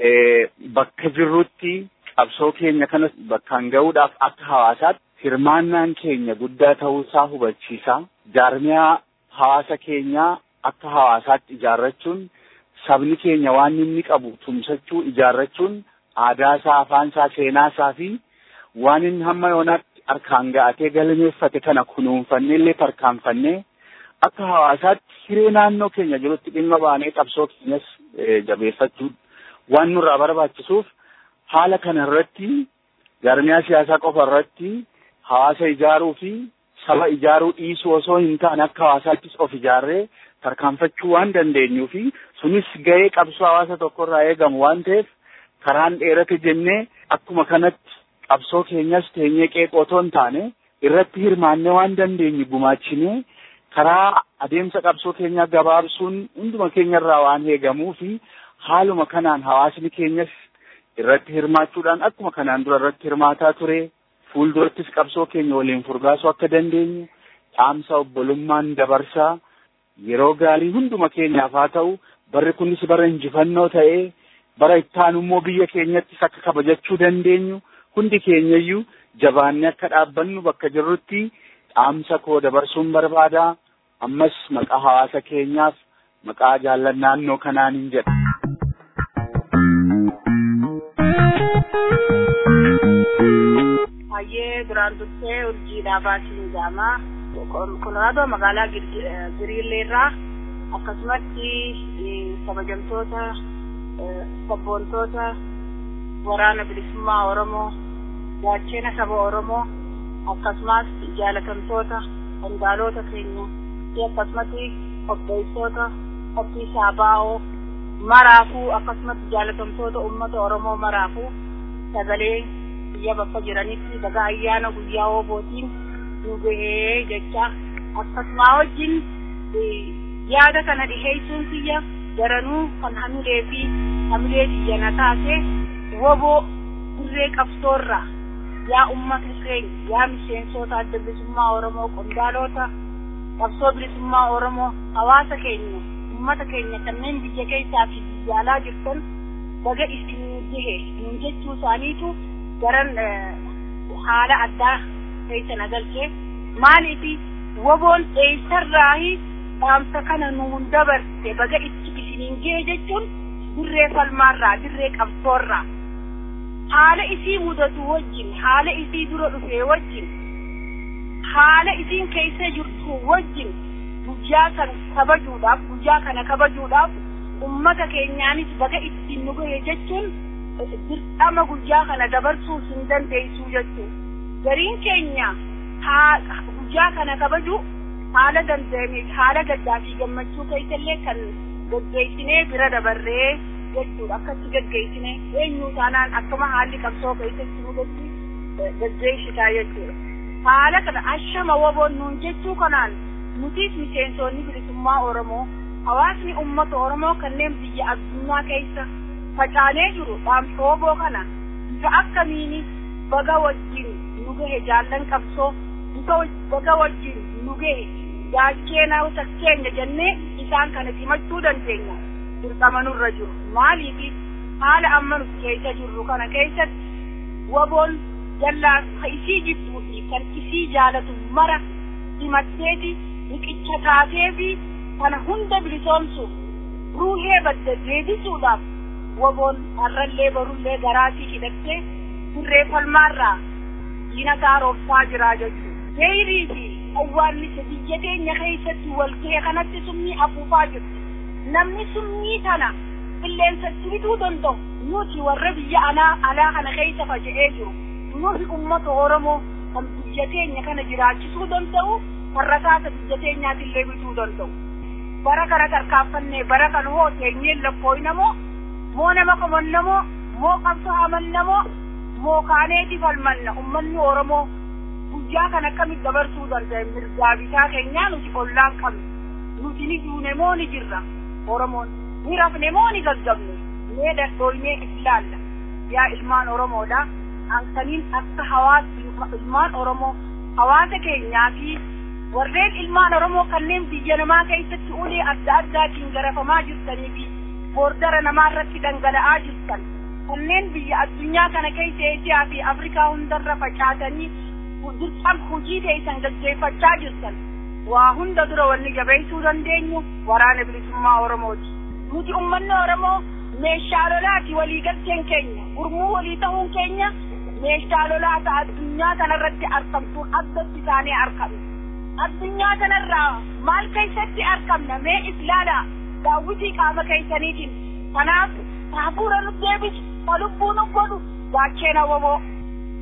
bakka jirrutti qabsoo keenya kana bakkaan ga'uudhaaf akka hawaasaatti hirmaannaan keenya guddaa ta'uusaa hubachiisa. Jaarmiyaa hawaasa keenyaa akka hawaasaatti ijaarrachuun sabni keenya waan inni qabu tumsachuu ijaarrachuun aadaasaa, afaansaa, seenaasaa fi waan inni hamma yoonaatti harkaan ga'atee galmeeffate kana kunuunfannee illee tarkaanfannee akka hawaasaatti hiree naannoo keenya jirutti dhimma baanee qabsoo keenyas jabeeffachuu waan nurraa barbaachisuuf haala kana irratti jaarmiyaa siyaasaa qofa irratti hawaasa ijaaruu fi saba ijaaruu dhiisuu osoo hin taane akka hawaasaattis of ijaarree tarkaanfachuu waan dandeenyuu fi sunis gahee qabsoo hawaasa tokkorraa eegamu waan ta'eef karaan dheerate jennee akkuma kanatti qabsoo keenyas teenyee qeeqoo otoo hin taane irratti hirmaannee waan dandeenyu gumaachinee karaa adeemsa qabsoo keenyaa gabaabsuun hunduma keenyarraa waan eegamuu fi haaluma kanaan hawaasni keenyas irratti hirmaachuudhaan akkuma kanaan dura irratti hirmaataa ture fuuldurattis qabsoo keenya waliin furgaasuu akka dandeenyu dhaamsa obbolummaan dabarsaa yeroo gaarii hunduma keenyaaf haa ta'u barri kunis bara injifannoo ta'ee bara ittaanu immoo biyya keenyattis akka kabajachuu dandeenyu hundi keenyayyuu jabaannee akka dhaabbannu bakka jirrutti dhaamsa koo dabarsuun barbaada ammas maqaa hawaasa keenyaaf maqaa jaallan naannoo kanaanin jedha. Hayyee duraan dursee urjiidhaa baasiin jaamaa konkolaataa magaalaa Giriilleerraa akkasumatti kabajamtoota sabboontoota waraana bilisummaa Oromoo gaachena saba Oromoo akkasumas jaalatamtoota qondaalota keenya akkasumatti qopheessitoota qophii saabaa'oo maraafuu akkasumatti jaalatamtoota uummata Oromoo maraafuu sagalee biyya bakka jiranitti baga ayyaana guyyaa oobootiin nu gahee jecha akkasuma wajjin yaada kana dhiheessuun kiyya daranuu kan hamilee fi hamilee biyya na taase woboo dirree qabsoorraa yaa ummata keenya yaa miseensota adda bilisummaa Oromoo qondaalota qabsoo bilisummaa Oromoo hawaasa keenya ummata keenya kanneen biyya keessaa fi biyya alaa jirtan baga isin gahe nun jechuu isaaniitu garan haala addaa keessa nagalchee maaliifi woboon eessarraahi dhaamsa kana nuun dabarte baga itti isiniin gahe jechuun dirree falmaarraa dirree qabsoorraa haala isii mudatu wajjin haala isii dura dhufee wajjin haala isiin keessa jirtu wajjin guyyaa kana kabajuudhaaf guyyaa kana kabajuudhaaf ummata keenyaanis baga ittiin nu gahe jechuun dirqama guyyaa kana dabarsuu hin dandeessuu jechuu gariin keenya guyyaa kana kabaju haala danda'ame haala gaddaa fi gammachuu keessallee kan gaggeessinee bira dabarree jechuudha akkatti gaggeessine eenyuu taanaan akkama haalli qabsoo keessatti nu gaggeessitaa jechuudha haala kana ashama woboon nuun jechuu kanaan nutis miseensonni bilisummaa oromoo hawaasni ummata oromoo kanneen biyya addunyaa keessa facaanee jiru dhaamsa woboo kana bifa akkamiini baga wajjin nu gahe jaallan qabsoo bifa baga wajjin nu gahe gaacheenaa keenya jennee isaan kana simachuu dandeenya dirqama nurra jiru maaliifi haala amma nuti keessa jirru kana keessatti woboon jallaa ka isii jibbuu fi kan isii jaalatu mara simatteeti riqicha taateefi kana hunda bilisoomsuuf ruuhee badda deebisuudhaaf woboon har'allee barullee garaatii hidhattee dirree falmaarraa diina gaarooffaa jiraa jechuudha. Deebii fi awwaannisa biyya keenya keessatti wal ga'e kanatti summii afuufaa jirti. Namni summii kana qilleensatti bituu danda'u nuti warra biyya alaa alaa kana keessa faca'ee jiru. Nuti uummata Oromoo kan biyya keenya kana jiraachisuu danda'u warra taasa biyya keenyaatillee bituu danda'u. Bara kana tarkaanfannee bara kana hoo teenyeen lakkooynamoo moo nama qabannamoo moo qabsoo amannamoo moo kaaneeti falmanna ummanni oromoo guyyaa kan akkamitti dabarsuu danda'e mirgaa bitaa keenyaa nuti ollaan qabne nuti ni duune moo ni jirra oromoon ni rafne moo ni gaggabne mee dadhooynee ilaalla yaa ilmaan oromoodha hankaniin akka hawaasa ilmaan oromoo hawaasa keenyaa fi warreen ilmaan oromoo kanneen biyya namaa keessatti ulee adda addaatiin garafamaa jirtanii fi boordara namaa irratti dhangala'aa jirtan kanneen biyya addunyaa kana keessa Eesiyaa fi Afrikaa hundarra facaatanii dirqam hojii teessan gaggeeffachaa jirtan waa hunda dura wanni jabeessuu dandeenyu waraana bilisummaa Oromooti. Nuti uummanni Oromoo meeshaa lolaati waliigalteen keenya gurmuu walii ta'uun keenya meeshaa lolaa ta'a addunyaa kanarratti argamtuun addatti isaanii argamne. Addunyaa kanarraa maal keessatti argamna mee islaala daawwitii qaama keessaniitiin kanaaf hafuura nu deebisu ka lubbuu nu godhu gaacheen awwaboo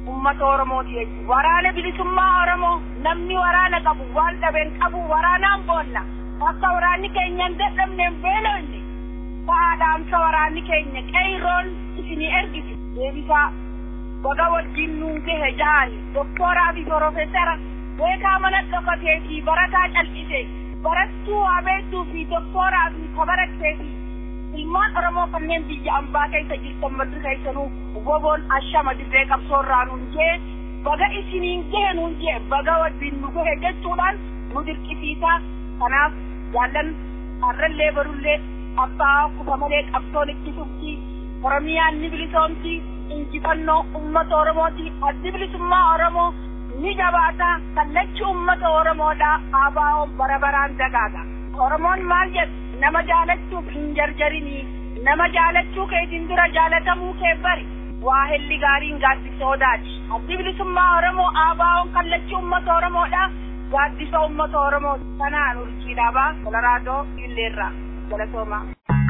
ummata Oromooti jechuudha. Waraana bilisummaa Oromoo namni waraana qabu waan dhabeen qabu waraanaan boonna. Akka waraanni keenya hin dadhabneen beelonni. Saadhaamsa waraanni keenya qeeyroon isinii ergiti. Deebisaa baga wajjin nuun gahe jaani doktooraa fi profeesara beekaa mana dhokatee fi barataa cal'ise barattuu waabeettuu fi doktooraa fi kabarattee fi ilmaan Oromoo kanneen biyya ambaa keessa jirtan madda keessanuu woboon ashama dirree qabsoorraa nuun jee baga isiniin gahe nuun jee baga wajjin nu gahe jechuudhaan nu dirqisiisa kanaaf jaallan harrallee barullee abbaa kufa malee qabsoon itti fufti oromiyaan ni bilisoomti injifannoo ummata oromooti addi bilisummaa oromoo ni jabaata kallachi ummata oromoodha aabaa'oon bara baraan dagaaga oromoon maal jedhu nama jaalachuuf hin jarjarinii nama jaalachuu keetiin dura jaalatamuu kee bari waa helli gaariin gaaddisoodaati addi bilisummaa oromoo aabaa'oon kallachi ummata oromoodha gaaddisa ummata oromoo kanaan urjiidhaabaa kolaraadoo illeerraa galatoomaa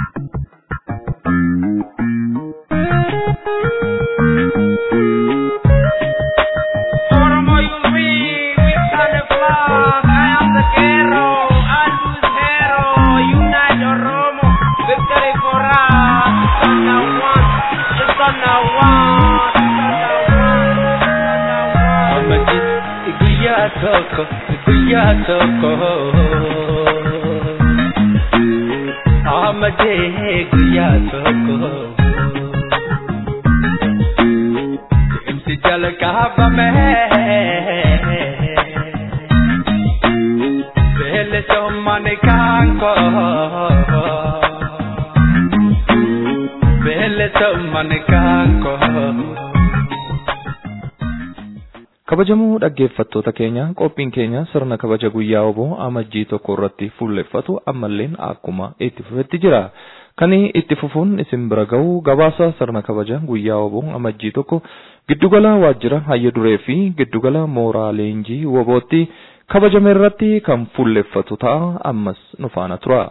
Oromo you win, we stand the flag. I am the hero, Aldous hero. Unite Oromo, victory for us. It's on one, it's on one, Amadi guyyaa tokko guyyaa tokko Amadee guyyaa tokko Deemsi jalqabame Beelesummaan kaanko Beelesummaan kaanko kabajamoo dhaggeeffattoota keenya qophiin keenya sirna kabaja guyyaa oboo amajjii tokko irratti fuulleffatu ammalleen akkuma itti fufetti jira kan itti fufuun isin bira ga'u gabaasa sirna kabaja guyyaa oboo amajjii tokko giddugala waajjira hayya duree fi giddugala mooraa leenjii wobootti kabajame irratti kan fuulleffatu ta'a ammas nu faana tura.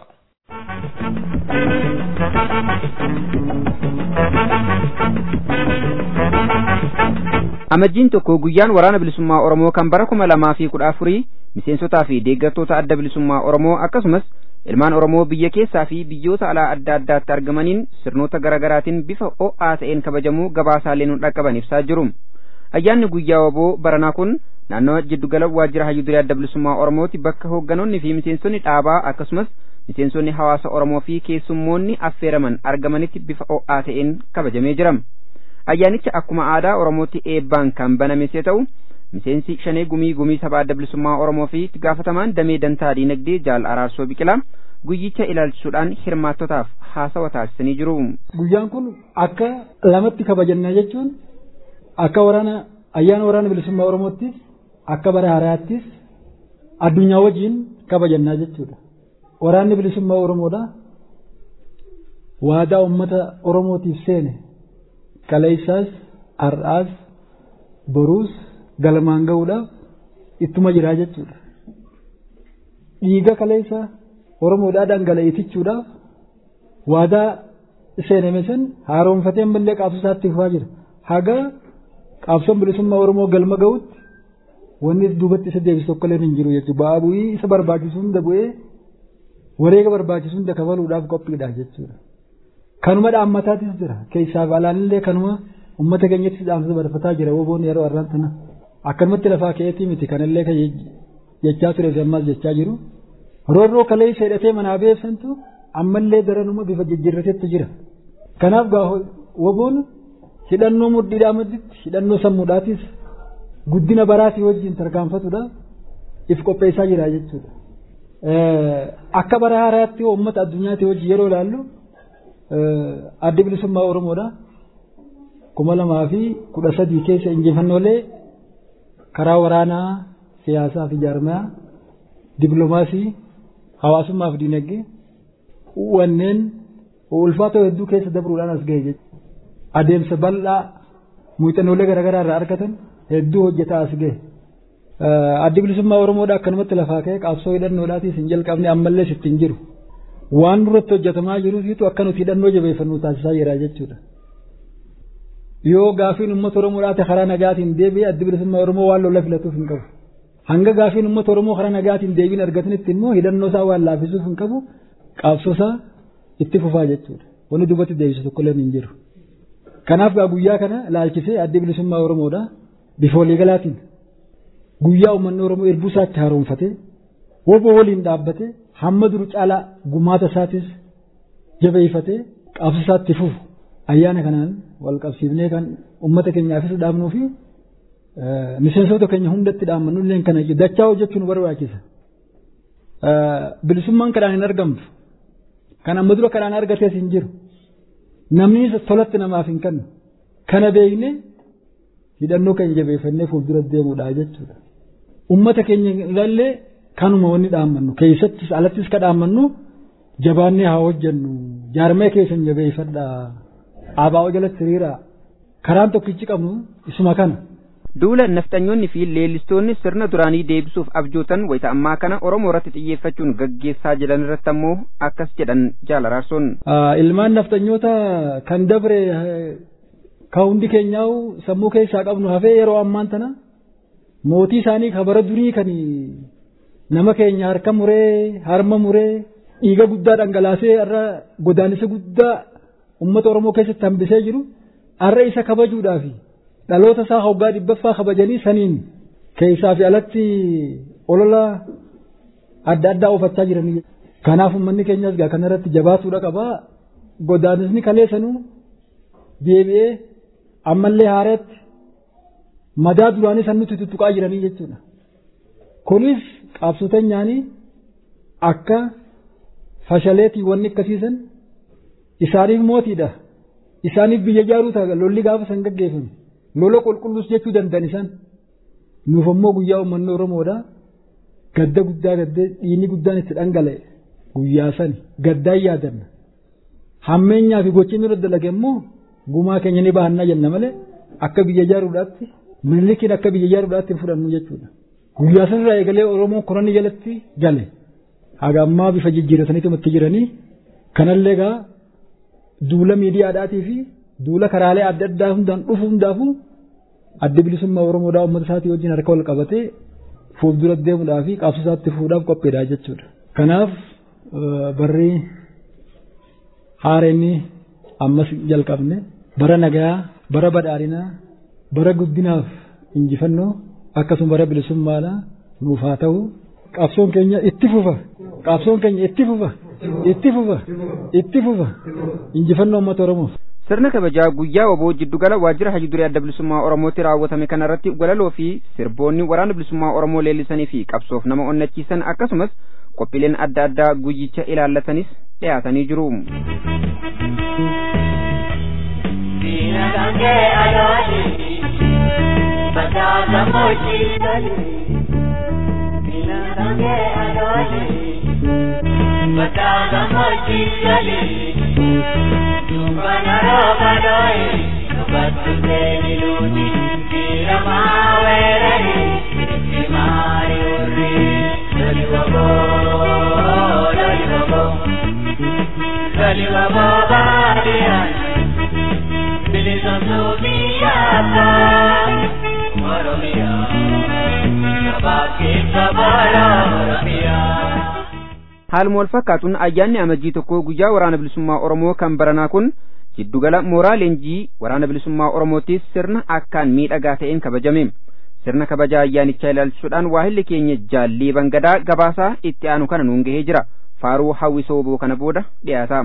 Amajjiin tokko guyyaan waraana bilisummaa Oromoo kan bara kuma lamaa fi kudha afurii miseensotaa fi deeggartoota adda bilisummaa Oromoo akkasumas ilmaan Oromoo biyya keessaa fi biyyoota alaa adda addaatti argamaniin sirnoota garaagaraatiin bifa ho'aa ta'een kabajamuu gabaasaalee nu dhaqqaban ibsaa jiru. Ayyaanni guyyaa waboo baranaa kun naannoo jiddugala waajjira hayyudurii adda bilisummaa Oromooti bakka hoogganoonni fi miseensonni dhaabaa akkasumas miseensonni hawaasa Oromoo fi keessummoonni affeeraman argamanitti bifa ho'aa ta'een kabajamee jira. Ayyaanicha akkuma aadaa Oromootti eebbaan kan banames yoo ta'u miseensi shanee gumii gumii sabaa adda bilisummaa Oromoo fi itti gaafatamaan damee dantaa diinagdee jaal araarsoo biqilaa guyyicha ilaalchisuudhaan hirmaattotaaf haasawa taasisanii jiru. Guyyaan kun akka lamatti kabajanna jechuun akka waraana ayyaana waraana bilisummaa Oromoottis akka bara haaraattis addunyaa wajjin kabajannaa jechuudha. Waraanni bilisummaa Oromoodha. Waadaa uummata Oromootiif seene kaleessaas har'aas boruus galmaan ga'uudhaaf ittuma jiraa jechuudha. Dhiiga kaleessa Oromoodhaa dhangala'eetichuudhaaf waadaa seename san haaromfatee ammallee qabsoo isaatti fufaa jira. Haga qabsoon bilisummaa Oromoo galma ga'utti wanni duubatti isa deebisu tokkollee hin jiru jechuudha. Ba'aa bu'ii isa barbaachisu hunda bu'ee wareega barbaachisu hunda kafaluudhaaf qophiidha jechuudha. Kanuma dhaammataatis jira. Keessaaf alaanillee kanuma uummata keenyatti dhaamsa barfataa jira. Woboon yeroo har'aan tana akkanumatti lafaa ka'eetii miti kanallee kan jechaa ture ammas jechaa jiru. Roorroo kalee hidhatee manaa beebsantu ammallee daranuma bifa jijjiirratetti jira. Kanaaf gaa woboon hidhannoo mudhiidhaa madditti hidhannoo sammuudhaatis guddina baraatii wajjin tarkaanfatuudhaaf if qopheessaa jira jechuudha. Akka bara haaraatti uummata addunyaatti wajjin yeroo ilaallu addi bilisummaa Oromoodha. kuma lamaa fi kudha sadii keessa injifannoolee karaa waraanaa siyaasaa fi jaarmaa dippiloomaasii hawaasummaa fi dinagdee wanneen ulfaatoo hedduu keessa dabruudhaan as gahe jechuudha. Adeemsa bal'aa muuxannoolee garaagaraa irraa argatan hedduu hojjetaa as gahe. Addi bilisummaa Oromoodha akkanumatti lafaa ka'e qabsoo hidhannoodhaatis hin jalqabne ammallee sitti hin jiru. Waan duratti hojjetamaa jiruufiitu akka nuti hidhannoo jabeeffannu taasisaa jira jechuudha. yoo gaafiin uummata Oromoo ta'e karaa nagaatiin deebi'ee adda bilisummaa Oromoo waan lola filatuuf hin qabu. Hanga gaafiin uummata Oromoo karaa nagaatiin deebiin argatanitti immoo hidhannoo isaa waan laaffisuuf hin qabu qabsoo isaa itti fufaa jechuudha. Wanni duubatti deebisu tokkollee hin jiru. Kanaaf gaa guyyaa kana laalchisee adda bilisummaa Oromoodha bifa waliigalaatiin guyyaa uummanni Oromoo irbuu isaatti haaromfatee woboo waliin dhaabbatee hamma duru caalaa gumaata isaatis jabeeffatee qabsoo isaatti fufu ayyaana kanaan wal qabsiifnee kan uummata keenyaafis dhaabnuu fi miseensota keenya hundatti dhaammannu illee kana dachaa hojjechuu nu barbaachisa. Bilisummaan kadhaan hin argamtu. Kan amma dura kadhaan argatees hin jiru. Namni tolatti namaaf hin kennu. Kana beekne hidhannoo keenya jabeeffannee fuuldura deemuudha jechuudha. Uummata keenya ilaallee kanuma wanni dhaammannu keessattis alattis ka dhaammannu jabaannee haa hojjennu jaarmee keessan jabeeffadhaa abaa'oo jalatti hiriiraa karaan tokkichi qabnu isuma kana. Duula nafxanyoonni fi leellistoonni sirna duraanii deebisuuf abjootan wayita ammaa kana Oromoo irratti xiyyeeffachuun gaggeessaa jiran irratti ammoo akkas jedhan jaalaraarsoon. Ilmaan nafxanyoota kan dabre kan hundi keenyaa'u sammuu keessaa qabnu hafee yeroo ammaan tana mootii isaanii kabara durii kan nama keenya harka muree harma muree dhiiga guddaa dhangalaasee irra godaannisa guddaa uummata Oromoo keessatti hambisee jiru har'a isa kabajuudhaafi. dhaloota isaa hoggaa dhibbaffaa kabajanii saniin keessaa fi alatti olola adda addaa oofachaa jiranii. Kanaaf uummanni keenyas gaa kanarratti jabaatuudha qabaa. Godaanisni kaleessanuu deebi'ee ammallee haaratti madaa duraanii san nuti tuttuqaa jiranii jechuudha. Kunis qabsoteenyaanii akka fashaleetii wanni akkasiisan isaaniif mootiidha. Isaaniif biyya ijaaruu ta'a lolli gaafa san gaggeeffame. lola qulqullus jechuu danda'an isaan nuuf ammoo guyyaa uummanni Oromoodha gadda guddaa gaddee dhiinni guddaan itti dhangala'e guyyaa sani gaddaan yaadanna hammeenyaa fi gochi inni dalage immoo gumaa keenya ni baannaa jenna malee akka biyya ijaaruudhaatti milikiin akka biyya ijaaruudhaatti fudhannu jechuudha guyyaa sanirraa eegalee Oromoon koranni jalatti gale haga ammaa bifa jijjiirataniitu itti jiranii kanallee gaa duula miidiyaadhaatii fi duula karaalee adda addaa hundaan dhufu hundaafuu adda bilisummaa Oromoodhaa uummata isaatii wajjin harka wal qabatee fuuldura deemuudhaa fi qabsoo isaatti fuudhaaf qophiidha jechuudha. Kanaaf barri haareenni ammas jalqabne bara nagaa bara badhaadhinaa bara guddinaaf injifannoo akkasuma bara bilisummaadhaa nuuf haa ta'u qabsoon keenya itti fufa qabsoon keenya itti fufa itti fufa itti fufa injifannoo uummata Oromoof. Sirna kabajaa guyyaa waboo jiddugala waajjira hajji duree adda bilisummaa Oromootti raawwatame kanarratti walaloo fi sirboonni waraana bilisummaa Oromoo leellisanii fi qabsoof nama onnachiisan akkasumas qophiileen adda addaa guyyicha ilaallatanis dhiyaatanii jiru. Bataaga mochi gali Dumbana roba doi Nubatu teni luni Kira mawerani Kimari uri Lali wabo Lali wabo Lali wabo badian Bilison subiyata Oromia Sabaki sabara Oromia haaluma wal fakkaatuun ayyaanni amajjii tokko guyyaa waraana bilisummaa Oromoo kan baranaa kun jiddugala mooraa leenjii waraana bilisummaa Oromoottis sirna akkaan miidhagaa ta'een kabajame. Sirna kabajaa ayyaanichaa ilaalchisuudhaan waahilli keenya jaallii bangadaa gabaasaa itti aanu kana nuun gahee jira. Faaruu hawwisoo oboo kana booda dhiyaata.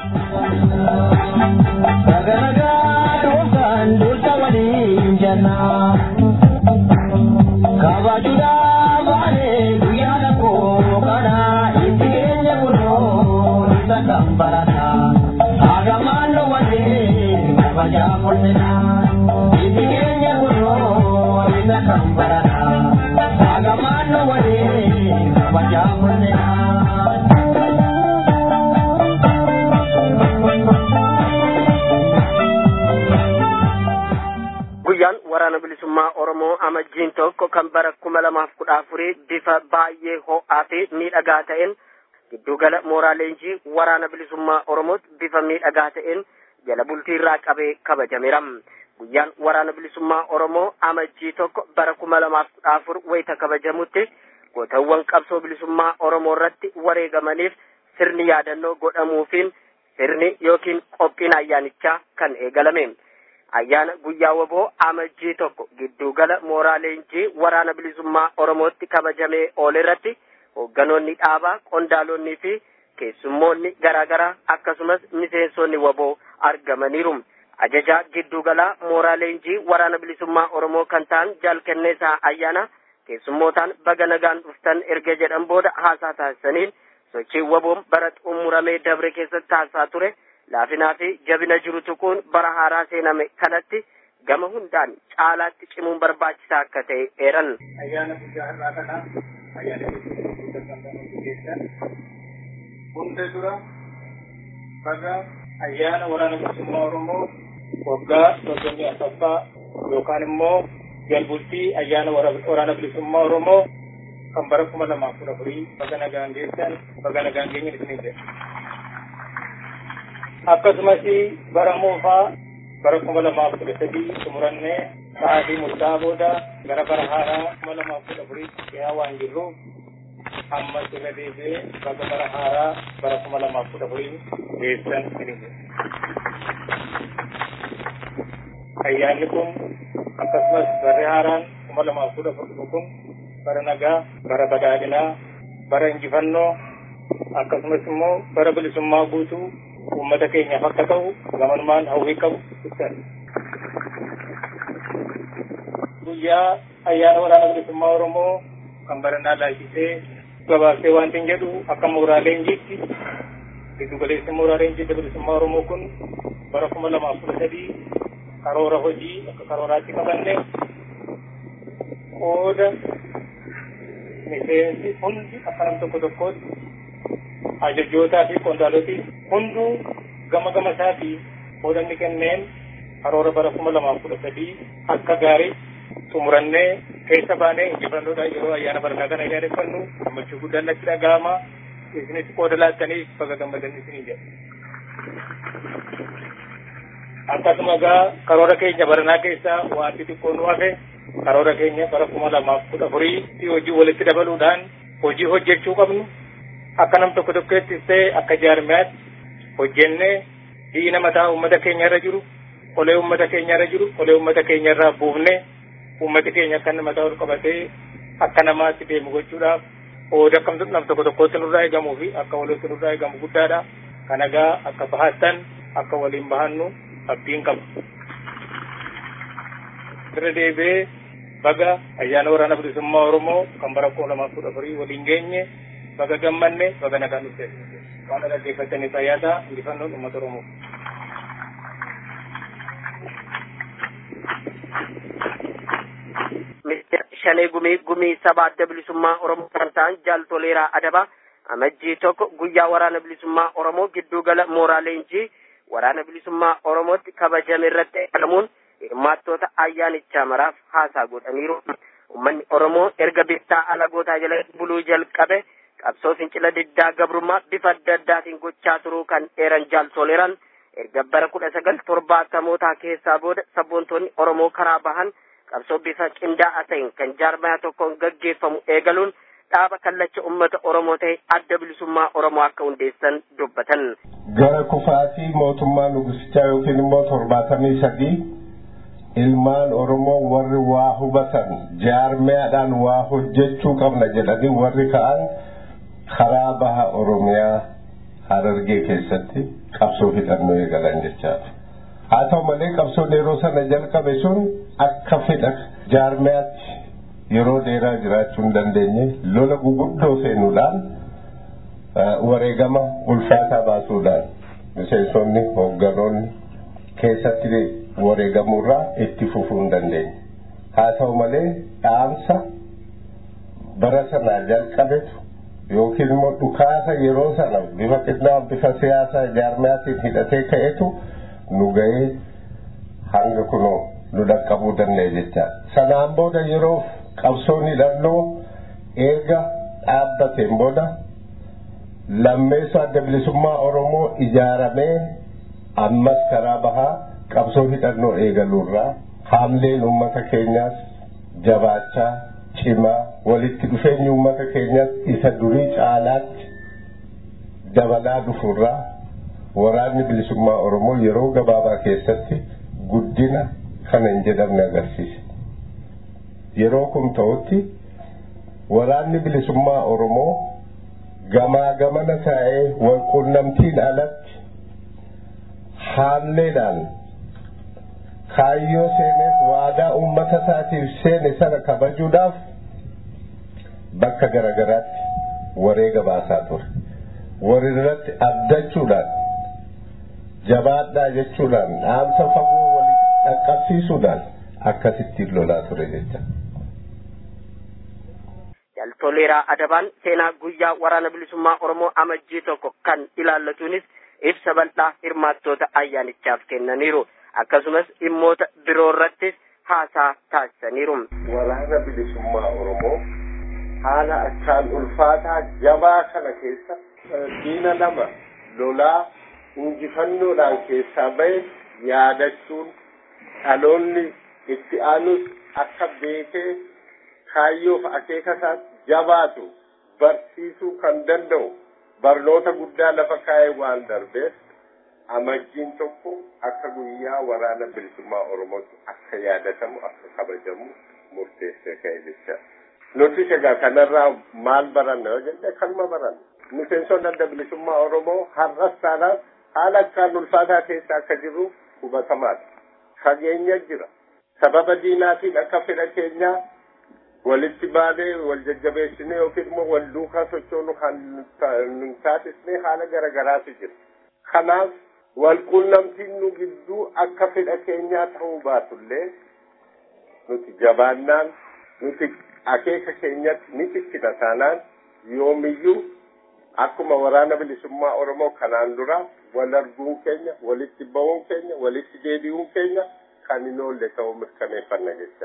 Kabajuudhaaf baanee guyyaa tokko kana itti keenya kunoo isa kan barata. Hagamaan dhowwatee kabajaa kolfina. Itti keenya kunoo isa kan barata. Hagamaan dhowwatee kabajaa kolfina. guyyaan waraana bilisummaa oromoo amajjiin tokko kan bara kuma lamaaf kudha afurii bifa baay'ee ho'aa fi miidhagaa ta'een giddugala mooraa leenjii waraana bilisummaa oromootti bifa miidhagaa ta'een jala bultii irraa qabee kabajameera guyyaan waraana bilisummaa oromoo amajjii tokko bara kuma lamaaf kudha afur wayita kabajamutti gootawwan qabsoo bilisummaa oromoo irratti wareegamaniif sirni yaadannoo godhamuufiin sirni yookiin qophiin ayyaanichaa kan eegalame ayyaana guyyaa waboo amajjii tokko giddugala mooraa leenjii waraana bilisummaa oromootti kabajamee oole irratti hoogganoonni dhaabaa qondaalonnii fi keessummoonni garaagaraa akkasumas miseensonni waboo argamaniiru ajajaa giddugalaa mooraa leenjii waraana bilisummaa oromoo kan ta'an jaalkenneesaa ayyaana keessummootaan baga nagaan dhuftan erga jedhan booda haasaa taasisaniin sochii waboon bara xumuramee dabre keessatti taasisaa ture laafinaa fi jabina jiru tuquun bara haaraa seename kanatti gama hundaan caalaatti cimuun barbaachisaa akka ta'e eeran. Ayyaana guyyaa har'aa kana ayyaana keessan hunda dura baga ayyaana waraana bilisummaa Oromoo waggaa soddomii afuraffaa yookaan immoo jalbultii ayyaana waraana bilisummaa Oromoo kan bara kuma lamaaf kudha afurii baga nagaan geessan baga nagaan geenye isiniin jedha. Akkasumas bara moofaa bara kuma lamaaf kudha sadii xumurannee sa'aatii murtaa'aa booda gara bara haaraa kuma lamaaf kudha afuriitti dhiyaa waan jirruuf ammas irra deebi'ee baga bara haaraa bara kuma lamaaf kudha afurii geessan isiniin jedha. Ayyaanni kun akkasumas barri haaraan kuma lamaaf kudha afur kun bara nagaa, bara badhaadhinaa, bara injifannoo, akkasumas immoo bara bilisummaa guutuu uummata keenyaaf akka ta'u gamanumaan hawwii qabu ibsan. Guyyaa ayyaana waraana bilisummaa Oromoo kan baranaa laayisisee gabaabsee wanti hin jedhu akka mooraa leenjiitti giddu galeessi mooraa leenjii bilisummaa Oromoo kun bara kuma lamaaf kudha sadii karoora hojii akka karooraatti qabanne qooda miseensi hundi akka nam tokko tokkootti ajajjootaa fi qondaaloti hunduu gama gama isaatii qoodanni kenneen karoora bara kuma lamaaf kudha sadii akka gaarii xumurannee keessa baanee injifannoodhaan yeroo ayyaana barataa kana yaadeffannu gammachuu guddaan natti dhaga'ama isinis qooda laattaniif baga gammadan isinii jedha. Akkasuma egaa karoora keenya baranaa keessaa wanti xiqqoo nu hafe karoora keenya bara kuma lamaaf kudha afurii hojii walitti dabaluudhaan hojii hojjechuu qabnu akka nam tokko tokkoottis ta'e akka jaarmiyaatti hojjennee diina mataa uummata keenya irra jiru qolee uummata keenya irra jiru qolee uummata keenya irraa buufnee uummati keenya akka inni mataa ol qabatee akka namaatti deemu gochuudhaaf qooda akka nam tokko tokkootti nurraa eegamuu fi akka walitti nurraa eegamu guddaadha. Kan egaa akka bahattan akka waliin bahannu abdiin qaba. Irra deebi'ee baga ayyaana waraana bilisummaa Oromoo kan bara kuma lamaaf kudha afurii waliin geenye baga gammanne baga nagaan dhufte. Waan dhaggeeffataniif ayyaata injifannoon uummata Oromoo. Ministeera Shanee Gumii Gumii Saba Adda Bilisummaa Oromoo kan ta'an Jaal Toleeraa Adabaa amajjii tokko guyyaa waraana bilisummaa Oromoo gidduu gala mooraa leenjii waraana bilisummaa Oromootti kabajame irratti eegalamuun hirmaattoota ayyaanichaa maraaf haasaa godhaniiru. Uummanni Oromoo erga bittaa alagootaa jala buluu jalqabe qabsoo fincila diddaa gabrummaa bifa adda addaatiin gochaa turuu kan eeran Jaal Toleeraan erga bara kudha sagal torbaatamootaa keessaa booda sabboontoonni Oromoo karaa bahan qabsoo bifa qindaa'aa ta'een kan jaarmaya tokkoon gaggeeffamu eegaluun dhaaba kallacha ummata Oromoo ta'e adda bilisummaa Oromoo akka hundeessan dubbatan. Gara kufaatii mootummaa nugusichaa yookiin immoo torbaatamii sadii ilmaan Oromoo warri waa hubatan jaarmayaadhaan waa hojjechuu qabna jedhanii warri ka'an karaa baha Oromiyaa Harargee keessatti qabsoo hidhannoo eegalan jechaadha. haa ta'u malee qabsoon yeroo sana jalqabe sun akka fedha jaarmayaatti yeroo dheeraa jiraachuu hin dandeenye lola guguddoo seenuudhaan wareegama ulfaataa baasuudhaan miseensonni hoogganoonni keessatti wareegamuurraa itti fufuu hin dandeenye. Haa ta'u malee dhaamsa bara sanaa jalqabetu yookiin immoo dhukaasa yeroo sana bifa qindaa bifa siyaasaa jaarmayaatiin hidhatee ka'etu nu ga'ee hanga kunoo nu dhaqqabuu danda'e jecha sanaan booda yeroo qabsoon hidhannoo erga dhaabbateen booda lammeessa adda bilisummaa oromoo ijaaramee ammas karaa bahaa qabsoo hidhannoo eegaluurraa haamleen uummata keenyaas jabaachaa cimaa walitti dhufeenyi uummata keenyaas isa durii caalaatti dabalaa dhufurraa waraanni bilisummaa Oromoo yeroo gabaabaa keessatti guddina kana hin jedhamne agarsiise. Yeroo kun ta'utti waraanni bilisummaa Oromoo gamaa gamana taa'ee walqunnamtiin alatti haalleedhaan kaayyoo seeneef waadaa uummata isaatiif seene sana kabajuudhaaf bakka garagaraatti wareega baasaa ture. Warirratti abdachuudhaan jabaadhaa jechuudhaan dhaamsa fagoo walii dhaqqabsiisuudhaan akkasittiin lolaa ture jecha. Jaltoleeraa Adabaan seenaa guyyaa waraana bilisummaa Oromoo amajjii tokko kan ilaallatuunis ibsa bal'aa hirmaattoota ayyaanichaaf kennaniiru. Akkasumas dhimmoota biroo irrattis haasaa taasisaniiru. Waraana bilisummaa Oromoo haala achaan ulfaataa jabaa kana keessa diina lama lolaa injifannoodhaan keessaa bahe yaadachuun dhaloonni itti aanus akka beekee kaayyoof akeeka isaatti jabaatu barsiisuu kan danda'u barnoota guddaa lafa kaa'ee waan darbeef amajjiin tokko akka guyyaa waraana bilisummaa Oromootti akka yaadatamu akka kabajamu murteessee ka'e jecha. Nuti egaa kanarraa maal baranna yoo jenne kanuma baranna. Miseensonni adda bilisummaa Oromoo har'as taanaan haala akkaan ulfaataa keessa akka jirru hubatamaadha. Fageenya jira. Sababa diinaatiin akka fedha keenyaa walitti baanee wal jajjabeessinee yookiin immoo wal duukaa sochoonu kan nu taasisnee haala garagaraatu jira. Kanaaf walquunnamtiin nu gidduu akka fedha keenyaa ta'uu baatullee nuti jabaannaan nuti akeeka keenyatti ni ciccina taanaan yoomiyyuu akkuma waraana bilisummaa Oromoo kanaan dura wal arguun keenya, walitti ba'uun keenya, walitti deebi'uun keenya kan hin oolle ta'uu mirkaneeffanna jecha.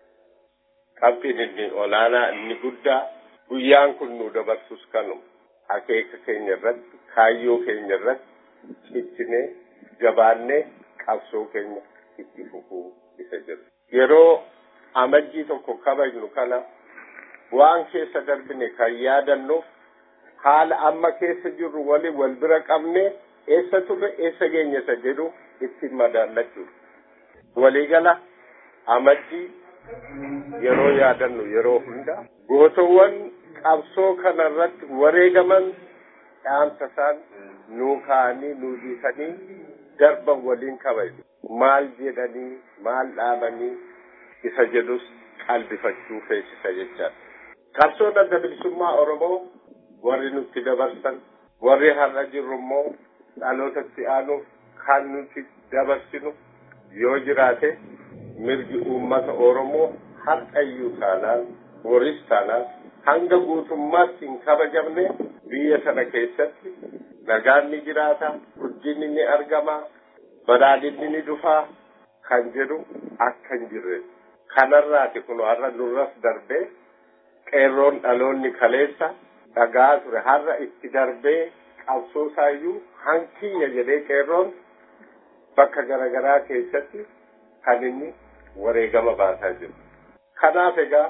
Qabxiin inni olaanaa inni guddaa guyyaan kun nu dabarsus kanuma. Akeeka keenya irratti, kaayyoo keenya irratti ciccinee, jabaannee qabsoo keenya itti fufuu isa jiru. Yeroo amajjii tokko kabajnu kana waan keessa darbine kan yaadannuuf haala amma keessa jirru waliin wal bira qabne eessa turre eessa geenya isa jedhu ittiin madaallachuudha. Waliigala amajjii yeroo yaadannu yeroo hunda gootowwan qabsoo kana irratti wareegaman dhaamsa isaan nuu kaa'anii nuu dhiisanii darban waliin kabaju. Maal jedhanii maal dhaabanii isa jedhus qalbifachuu feesisa jechaadha. Qabsoon adda bilisummaa Oromoo warri nutti dabarsan warri har'a jirru immoo dhalootatti aanuuf kan nuti dabarsinu yoo jiraate mirgi uummata Oromoo har'ayyuu taanaan boris taanaan hanga guutummaatti hin kabajamne biyya sana keessatti nagaan ni jiraata guddinni ni argama badhaadhinni ni dhufaa kan jedhu akka hin jirre kanarraati kun har'a nurras darbee qeerroon dhaloonni kaleessa dhagaa ture har'a itti darbee qabsoo isaayyuu hankiyya jedhee qeerroon bakka garaagaraa keessatti kan inni wareegama baasaa jiru. Kanaaf egaa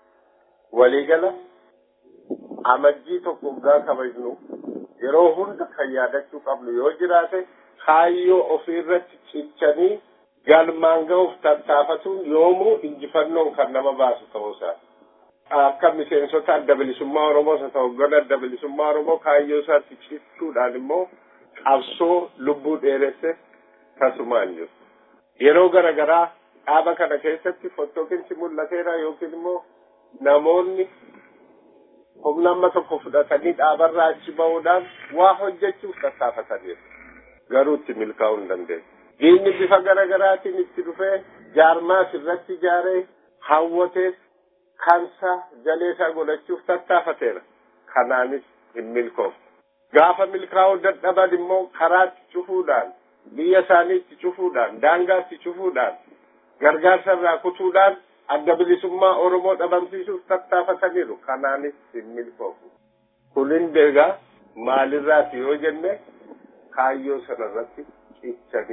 waliigala amajjii tokko waggaa kabajnu yeroo hunda kan yaadachuu qabnu yoo jiraate kaayyoo ofiirratti cichanii galmaan ga'uuf tattaafatuun yoomuu injifannoon kan nama baasu ta'uusaa. Akka miseensota adda bilisummaa Oromoo isa ta'u gara adda bilisummaa Oromoo kaayyoo isaatti cichuudhaan immoo qabsoo lubbuu dheeresse tasumaan jiru. Yeroo garaagaraa dhaaba kana keessatti fottookinsi mul'ateera yookiin immoo namoonni humna amma tokko fudhatanii dhaabarraa achi ba'uudhaan waa hojjechuuf tattaafataniiru. Garuu itti milkaa'uu hin dandeenye. Diinni bifa garaagaraatiin itti dhufee jaarmaas irratti ijaaree hawwatees kansa jaleesaa godhachuuf tattaafateera. Kanaanis hin milkoofne. Gaafa milkaa'uu dadhaban immoo karaatti cufuudhaan, biyya isaaniitti cufuudhaan, daangaatti cufuudhaan, gargaarsa irraa kutuudhaan adda bilisummaa Oromoo dhabamsiisuuf tattaafataniiru. Kanaanis hin milkoofne. Kunin deegaa maalirraati yoo jenne kaayyoo sanarratti cichanii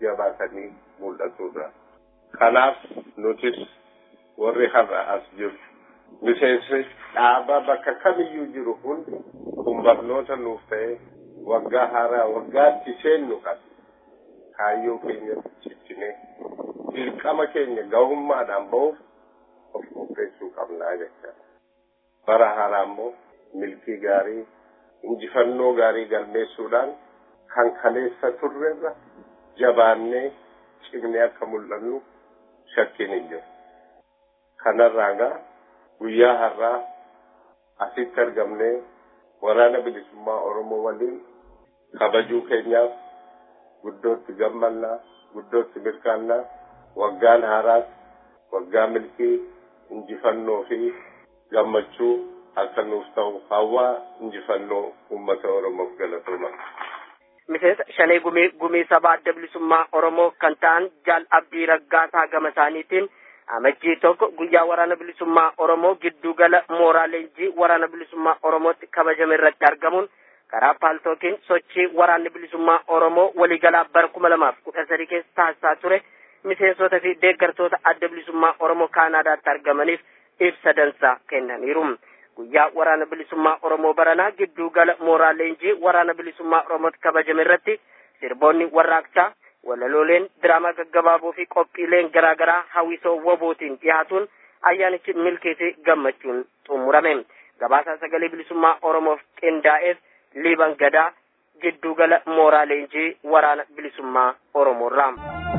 jabaatanii mul'atudha. Kanaaf nutis warri har'a as jiru miseensi dhaaba bakka kamiyyuu jiru hundi kun barnoota nuuf ta'e waggaa haaraa waggaatti seennu qaba. Kaayyoo keenya ciccinee dirqama keenya gahummaadhaan ba'uuf of qopheessuu qabnaa jecha. Bara haaraa immoo milkii gaarii injifannoo gaarii galmeessuudhaan kan kaleessa turrerra jabaannee cimnee akka mul'annu shakkiin hin jiru. Kanarraa gaa guyyaa har'aa asitti argamnee waraana bilisummaa Oromoo waliin kabajuu keenyaaf guddootti gammannaa, guddootti mirkaannaa, waggaan haaraas, waggaa milkii, injifannoo fi gammachuu akka nuuf ta'u hawwaa injifannoo uummata Oromoof galatooma. miseensa shanee gumii gumii sabaa adda bilisummaa oromoo kan ta'an jaal abdii raggaasaa gama isaaniitiin amajjii tokko guyyaa waraana bilisummaa oromoo giddu gala mooraa leenjii waraana bilisummaa oromootti kabajame irratti argamuun karaa paaltookiin sochii waraanni bilisummaa oromoo waliigalaa bara kuma lamaaf kudha sadii keessa taasisaa ture miseensota fi deeggartoota adda bilisummaa oromoo kaanaadaatti argamaniif ibsa dansaa kennaniiru. guyyaa waraana bilisummaa oromoo baranaa gidduu gala mooraa leenjii waraana bilisummaa oromootti kabajame irratti sirboonni warraaqsaa walalooleen diraamaa gaggabaaboo fi qophiileen garaagaraa hawwisoo wabootiin dhiyaatuun ayyaanichi milkii fi gammachuun xumurame gabaasaa sagalee bilisummaa oromoof qindaa'eef liiban gadaa gidduu gala mooraa leenjii waraana bilisummaa oromoorraa.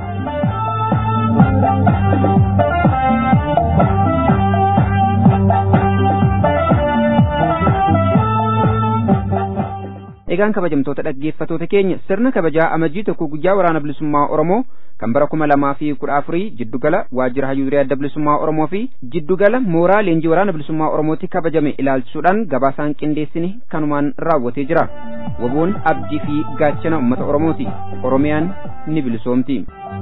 egaan kabajamtoota dhaggeeffatoota keenya sirna kabajaa amajjii tokko guyyaa waraana bilisummaa oromoo kan bara kuma lamaa fi kudha afurii jiddugala waajjira hayyuuree adda bilisummaa oromoo fi jiddugala mooraa leenjii waraana bilisummaa oromootti kabajame ilaalchisuudhaan gabaasaan qindeessine kanumaan raawwatee jira waboon abdii fi gaachana ummata oromooti oromiyaan ni bilisoomti.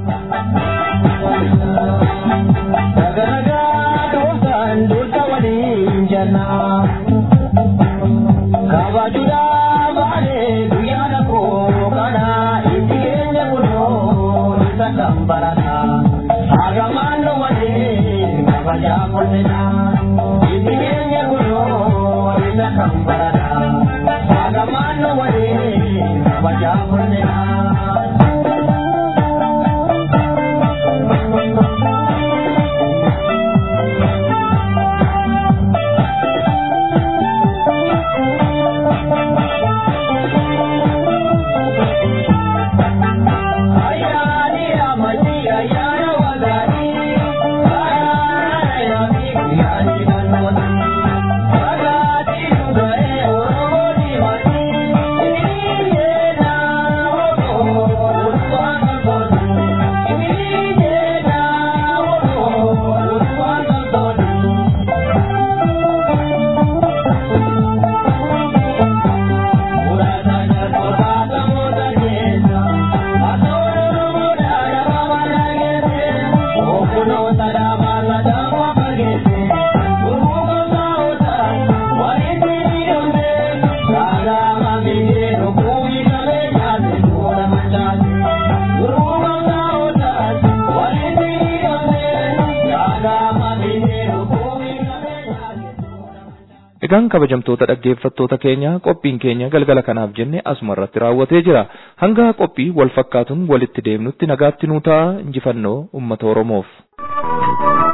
Kabajuudhaaf baanee guyyaa koo kana itti keenya buloo isa kan barata. Hagamaan walee kabajaa kolfina. Itti keenya buloo isa kan barata. Hagamaan walee kabajaa kolfina. Egaan kabajamtoota dhaggeeffattoota keenya qophiin keenya galgala kanaaf jenne asuma irratti raawwatee jira. Hanga qophii wal fakkaatuun walitti deemnutti nagaatti nuu ta'a injifannoo uummata Oromoof.